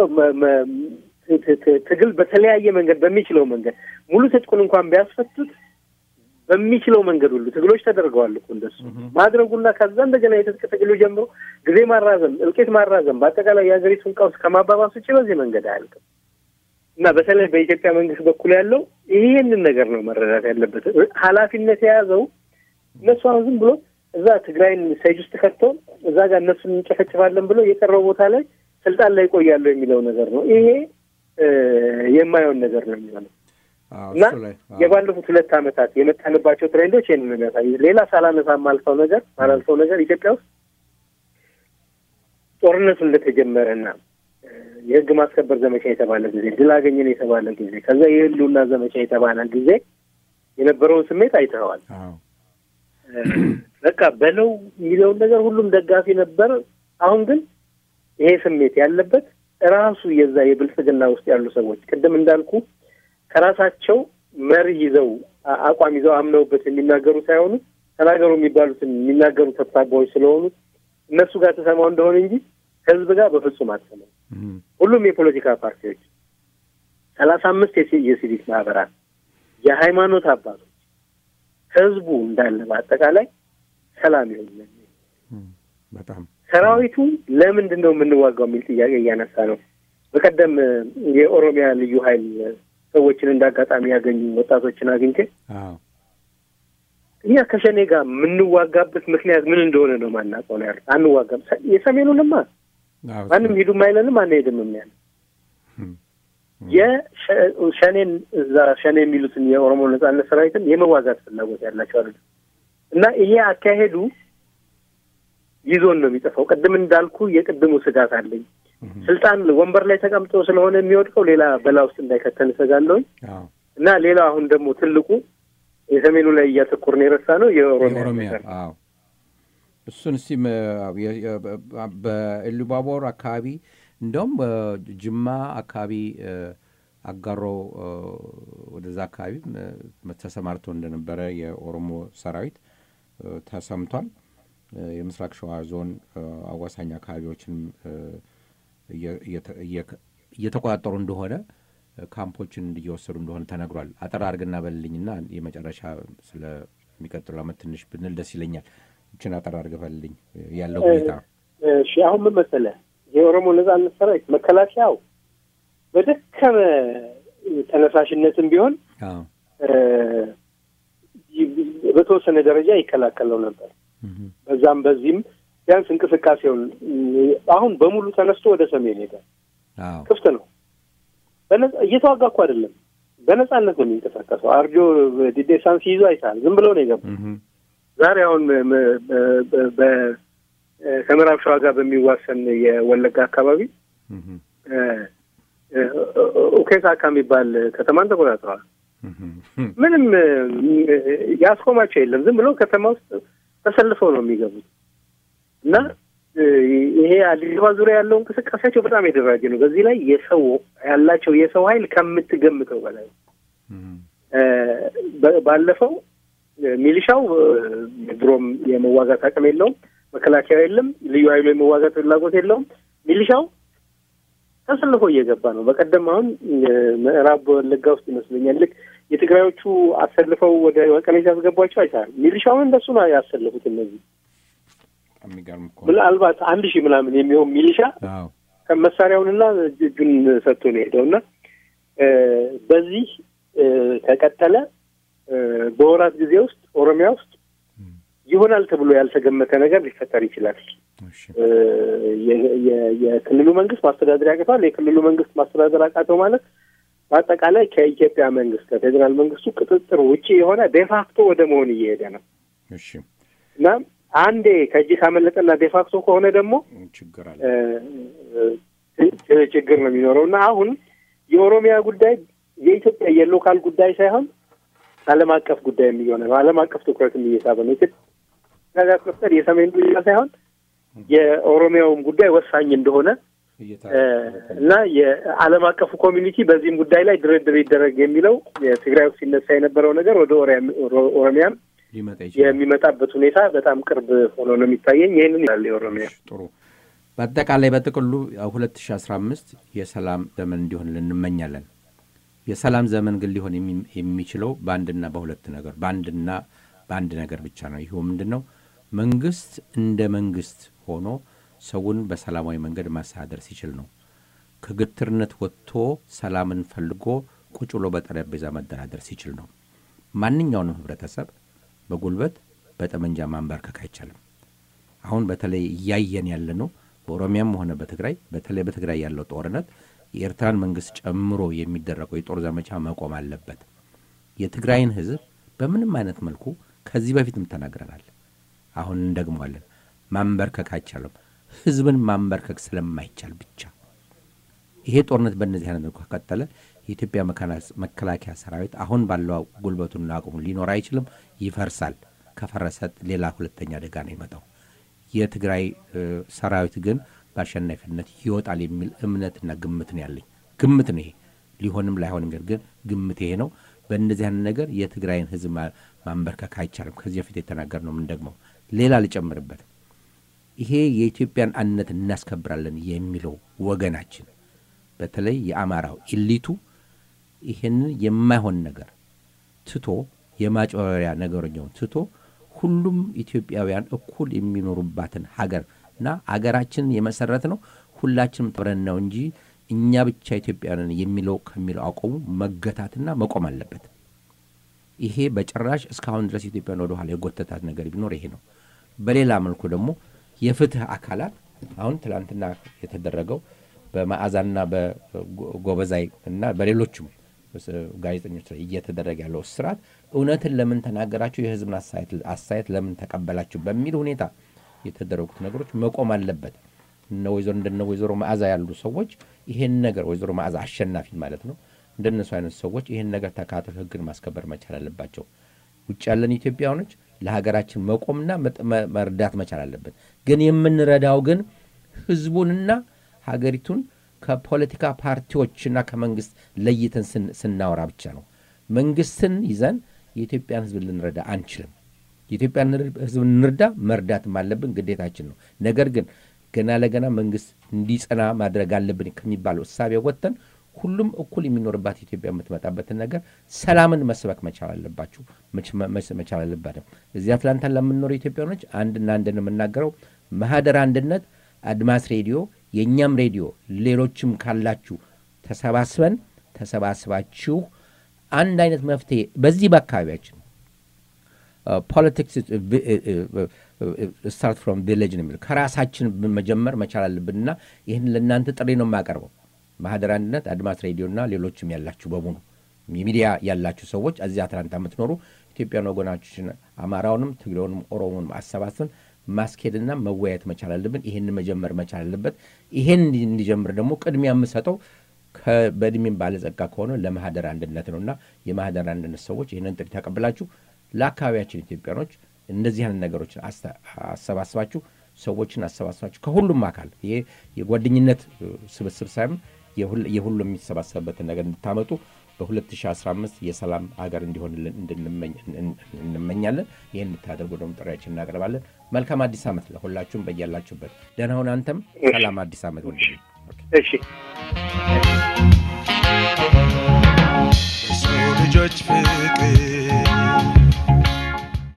ትግል በተለያየ መንገድ በሚችለው መንገድ ሙሉ ትጥቁን እንኳን ቢያስፈቱት በሚችለው መንገድ ሁሉ ትግሎች ተደርገዋል እኮ እንደሱ ማድረጉና ከዛ እንደገና የትጥቅ ትግሉ ጀምሮ ጊዜ ማራዘም፣ እልቂት ማራዘም በአጠቃላይ የሀገሪቱን ቀውስ ከማባባስ ውጭ በዚህ መንገድ አያልቅም እና በተለይ በኢትዮጵያ መንግስት በኩል ያለው ይህንን ነገር ነው መረዳት ያለበት። ኃላፊነት የያዘው እነሱ አሁን ዝም ብሎ እዛ ትግራይን ሰጅ ውስጥ ከተው እዛ ጋር እነሱን እንጨፈጭፋለን ብሎ የቀረው ቦታ ላይ ስልጣን ላይ ቆያለሁ የሚለው ነገር ነው። ይሄ የማየውን ነገር ነው የሚሆነው እና የባለፉት ሁለት ዓመታት የመጣንባቸው ትሬንዶች ይህን ነው የሚያሳዩት። ሌላ ሳላነሳ ማልፈው ነገር ማላልፈው ነገር ኢትዮጵያ ውስጥ ጦርነቱ እንደተጀመረና የህግ ማስከበር ዘመቻ የተባለ ጊዜ፣ ድል አገኘን የተባለ ጊዜ፣ ከዛ የህልውና ዘመቻ የተባለ ጊዜ የነበረውን ስሜት አይተኸዋል። በቃ በለው የሚለውን ነገር ሁሉም ደጋፊ ነበር። አሁን ግን ይሄ ስሜት ያለበት ራሱ የዛ የብልጽግና ውስጥ ያሉ ሰዎች ቅድም እንዳልኩ ከራሳቸው መርህ ይዘው አቋም ይዘው አምነውበት የሚናገሩ ሳይሆኑ ተናገሩ የሚባሉትን የሚናገሩ ተብታባዎች ስለሆኑ እነሱ ጋር ተሰማው እንደሆነ እንጂ ህዝብ ጋር በፍጹም አትሰማው። ሁሉም የፖለቲካ ፓርቲዎች፣ ሰላሳ አምስት የሲቪክ ማህበራት፣ የሃይማኖት አባቶች፣ ህዝቡ እንዳለ በአጠቃላይ ሰላም ይሆን በጣም ሰራዊቱ ለምንድን ነው የምንዋጋው የሚል ጥያቄ እያነሳ ነው። በቀደም የኦሮሚያ ልዩ ኃይል ሰዎችን እንደ አጋጣሚ ያገኙ ወጣቶችን አግኝቼ እኛ ከሸኔ ጋር የምንዋጋበት ምክንያት ምን እንደሆነ ነው ማናውቀው ነው ያሉት። አንዋጋም። የሰሜኑንማ ማንም ሂዱም አይለንም አንሄድም ያለ የሸኔን እዛ ሸኔ የሚሉትን የኦሮሞ ነጻነት ሰራዊትን የመዋጋት ፍላጎት ያላቸው አሉ እና ይሄ አካሄዱ ይዞን ነው የሚጠፋው። ቅድም እንዳልኩ የቅድሙ ስጋት አለኝ። ስልጣን ወንበር ላይ ተቀምጦ ስለሆነ የሚወድቀው ሌላ በላ ውስጥ እንዳይከተን እሰጋለሁኝ እና ሌላ አሁን ደግሞ ትልቁ የሰሜኑ ላይ እያተኮርን የረሳ ነው የኦሮሚያ እሱን እስቲ በኢሉባቦር አካባቢ እንደውም ጅማ አካባቢ አጋሮ ወደዛ አካባቢ ተሰማርቶ እንደነበረ የኦሮሞ ሰራዊት ተሰምቷል። የምስራቅ ሸዋ ዞን አዋሳኝ አካባቢዎችንም እየተቆጣጠሩ እንደሆነ ካምፖችን እየወሰዱ እንደሆነ ተነግሯል። አጠር አድርግና በልልኝና የመጨረሻ ስለሚቀጥሉ ዓመት ትንሽ ብንል ደስ ይለኛል። ይችን አጠር አድርገህ በልልኝ ያለው ሁኔታ። እሺ፣ አሁን ምን መሰለህ የኦሮሞ ነጻነት ሰራዊት መከላከያው በደከመ ተነሳሽነትም ቢሆን በተወሰነ ደረጃ ይከላከለው ነበር። በዛም በዚህም ቢያንስ እንቅስቃሴውን አሁን በሙሉ ተነስቶ ወደ ሰሜን ሄደ። ክፍት ነው። እየተዋጋ እኮ አይደለም፣ በነጻነት ነው የሚንቀሳቀሰው። አርጆ ዲዴሳን ሲይዙ አይተሃል። ዝም ብለው ነው የገቡ። ዛሬ አሁን ከምዕራብ ሸዋ ጋር በሚዋሰን የወለጋ አካባቢ ኡኬሳካ የሚባል ከተማን ተቆጣጥረዋል። ምንም ያስቆማቸው የለም። ዝም ብሎ ከተማ ውስጥ ተሰልፈው ነው የሚገቡት እና ይሄ አዲስ አበባ ዙሪያ ያለው እንቅስቃሴያቸው በጣም የደራጀ ነው። በዚህ ላይ የሰው ያላቸው የሰው ኃይል ከምትገምተው በላይ ባለፈው ሚሊሻው ድሮም የመዋጋት አቅም የለውም። መከላከያ የለም። ልዩ ኃይሉ የመዋጋት ፍላጎት የለውም። ሚሊሻው ተሰልፎ እየገባ ነው። በቀደም አሁን ምዕራብ ወለጋ ውስጥ ይመስለኛል ልክ የትግራዮቹ አሰልፈው ወደ መቀሌ ሲያስገቧቸው አይተሃል። ሚሊሻውን እንደሱ ነው ያሰልፉት። እነዚህ ምናልባት አንድ ሺህ ምናምን የሚሆን ሚሊሻ ከመሳሪያውንና እጁን ሰጥቶ ነው የሄደው እና በዚህ ከቀጠለ በወራት ጊዜ ውስጥ ኦሮሚያ ውስጥ ይሆናል ተብሎ ያልተገመተ ነገር ሊፈጠር ይችላል። የክልሉ መንግስት ማስተዳደር ያቅተዋል። የክልሉ መንግስት ማስተዳደር አቃተው ማለት በአጠቃላይ ከኢትዮጵያ መንግስት ከፌዴራል መንግስቱ ቁጥጥር ውጭ የሆነ ዴፋክቶ ወደ መሆን እየሄደ ነው እና አንዴ ከእጅ ካመለጠና ዴፋክቶ ከሆነ ደግሞ ችግር ነው የሚኖረው እና አሁን የኦሮሚያ ጉዳይ የኢትዮጵያ የሎካል ጉዳይ ሳይሆን ዓለም አቀፍ ጉዳይ የሚሆነ ነው። ዓለም አቀፍ ትኩረትም እየሳበ ነው። ኢትዮጵያ መፍጠር የሰሜን ብቻ ሳይሆን የኦሮሚያውም ጉዳይ ወሳኝ እንደሆነ እና የዓለም አቀፉ ኮሚኒቲ በዚህም ጉዳይ ላይ ድርድር ይደረግ የሚለው የትግራይ ውስጥ ሲነሳ የነበረው ነገር ወደ ኦሮሚያም የሚመጣበት ሁኔታ በጣም ቅርብ ሆኖ ነው የሚታየኝ። ይህንን ያለ የኦሮሚያ ጥሩ በአጠቃላይ በጥቅሉ ሁለት ሺ አስራ አምስት የሰላም ዘመን እንዲሆን እንመኛለን። የሰላም ዘመን ግን ሊሆን የሚችለው በአንድና በሁለት ነገር በአንድና በአንድ ነገር ብቻ ነው። ይኸው ምንድን ነው? መንግስት እንደ መንግስት ሆኖ ሰውን በሰላማዊ መንገድ ማስተዳደር ሲችል ነው። ከግትርነት ወጥቶ ሰላምን ፈልጎ ቁጭ ብሎ በጠረጴዛ መደራደር ሲችል ነው። ማንኛውንም ህብረተሰብ በጉልበት በጠመንጃ ማንበርከክ አይቻልም። አሁን በተለይ እያየን ያለ ነው በኦሮሚያም ሆነ በትግራይ በተለይ በትግራይ ያለው ጦርነት የኤርትራን መንግስት ጨምሮ የሚደረገው የጦር ዘመቻ መቆም አለበት። የትግራይን ህዝብ በምንም አይነት መልኩ ከዚህ በፊትም ተናግረናል፣ አሁን እንደግመዋለን። ማንበርከክ አይቻልም። ህዝብን ማንበርከክ ስለማይቻል ብቻ ይሄ ጦርነት በእነዚህ አይነት መልኩ ከቀጠለ የኢትዮጵያ መከላከያ ሰራዊት አሁን ባለው ጉልበቱና አቅሙ ሊኖር አይችልም፣ ይፈርሳል። ከፈረሰ ሌላ ሁለተኛ አደጋ ነው የመጣው። የትግራይ ሰራዊት ግን በአሸናፊነት ይወጣል የሚል እምነትና ግምት ነው ያለኝ። ግምት ነው ይሄ፣ ሊሆንም ላይሆንም ግን ግምት ይሄ ነው። በእነዚህ አይነት ነገር የትግራይን ህዝብ ማንበርከክ አይቻልም። ከዚህ በፊት የተናገር ነው የምንደግመው። ሌላ ልጨምርበት፣ ይሄ የኢትዮጵያን አንድነት እናስከብራለን የሚለው ወገናችን በተለይ የአማራው ኢሊቱ ይሄንን የማይሆን ነገር ትቶ የማጭበሪያ ነገረኛውን ትቶ ሁሉም ኢትዮጵያውያን እኩል የሚኖሩባትን ሀገር እና አገራችንን የመሰረት ነው ሁላችንም ጥረን ነው እንጂ እኛ ብቻ ኢትዮጵያውያንን የሚለው ከሚለው አቆሙ መገታትና መቆም አለበት። ይሄ በጭራሽ እስካሁን ድረስ ኢትዮጵያን ወደኋላ የጎተታት ነገር ቢኖር ይሄ ነው። በሌላ መልኩ ደግሞ የፍትህ አካላት አሁን ትላንትና የተደረገው በመዓዛና በጎበዛይ እና በሌሎችም ጋዜጠኞች ላይ እየተደረገ ያለው እስራት እውነትን ለምን ተናገራችሁ፣ የህዝብን አስተያየት ለምን ተቀበላችሁ በሚል ሁኔታ የተደረጉት ነገሮች መቆም አለበት። እነ ወይዘሮ እንደነ ወይዘሮ መዓዛ ያሉ ሰዎች ይሄን ነገር ወይዘሮ መዓዛ አሸናፊ ማለት ነው እንደነሱ አይነት ሰዎች ይሄን ነገር ተካተው ህግን ማስከበር መቻል አለባቸው። ውጭ ያለን ኢትዮጵያውያኖች ለሀገራችን መቆምና መርዳት መቻል አለበት። ግን የምንረዳው ግን ህዝቡንና ሀገሪቱን ከፖለቲካ ፓርቲዎችና ከመንግስት ለይተን ስናወራ ብቻ ነው። መንግስትን ይዘን የኢትዮጵያን ህዝብ ልንረዳ አንችልም። የኢትዮጵያን ህዝብ እንርዳ፣ መርዳትም አለብን፣ ግዴታችን ነው። ነገር ግን ገና ለገና መንግስት እንዲጸና ማድረግ አለብን ከሚባለው እሳቤ ወጥተን ሁሉም እኩል የሚኖርባት ኢትዮጵያ የምትመጣበትን ነገር ሰላምን መስበክ መቻል አለባችሁ መቻል አለባትም። እዚህ አትላንታ ለምንኖሩ ኢትዮጵያኖች አንድና አንድ ነው የምናገረው ማህደር አንድነት አድማስ ሬዲዮ የእኛም ሬዲዮ ሌሎችም ካላችሁ ተሰባስበን ተሰባስባችሁ አንድ አይነት መፍትሄ በዚህ በአካባቢያችን ፖለቲክስ ስታርት ፍሮም ቪሌጅ ነው የሚለው ከራሳችን መጀመር መቻል አለብንና ይህን ለእናንተ ጥሪ ነው የማቀርበው። ማህደር አንድነት አድማስ ሬዲዮና ሌሎችም ያላችሁ በሙሉ የሚዲያ ያላችሁ ሰዎች እዚህ አትላንታ የምትኖሩ ኢትዮጵያን ወገናችን አማራውንም ትግሬውንም ኦሮሞንም አሰባስበን ማስኬድና መወያየት መቻል አለብን። ይህን መጀመር መቻል አለበት። ይሄን እንዲጀምር ደግሞ ቅድሚያ የምሰጠው በእድሜም ባለጸጋ ከሆነ ለማህደር አንድነት ነው እና የማህደር አንድነት ሰዎች ይህንን ጥሪ ተቀብላችሁ ለአካባቢያችን ኢትዮጵያኖች እንደዚህ አይነት ነገሮችን አሰባስባችሁ ሰዎችን አሰባስባችሁ ከሁሉም አካል ይሄ የጓደኝነት ስብስብ ሳይሆን የሁሉም የሚሰባሰብበትን ነገር እንድታመጡ በ2015 የሰላም ሀገር እንዲሆንልን እንመኛለን። ይህን እንድታደርጉ ደግሞ ጥሪያችን እናቀርባለን። መልካም አዲስ ዓመት ለሁላችሁም በያላችሁበት። ደህና ሁን። አንተም ሰላም አዲስ ዓመት ወንድ እሺ የሰው ልጆች ፍቅር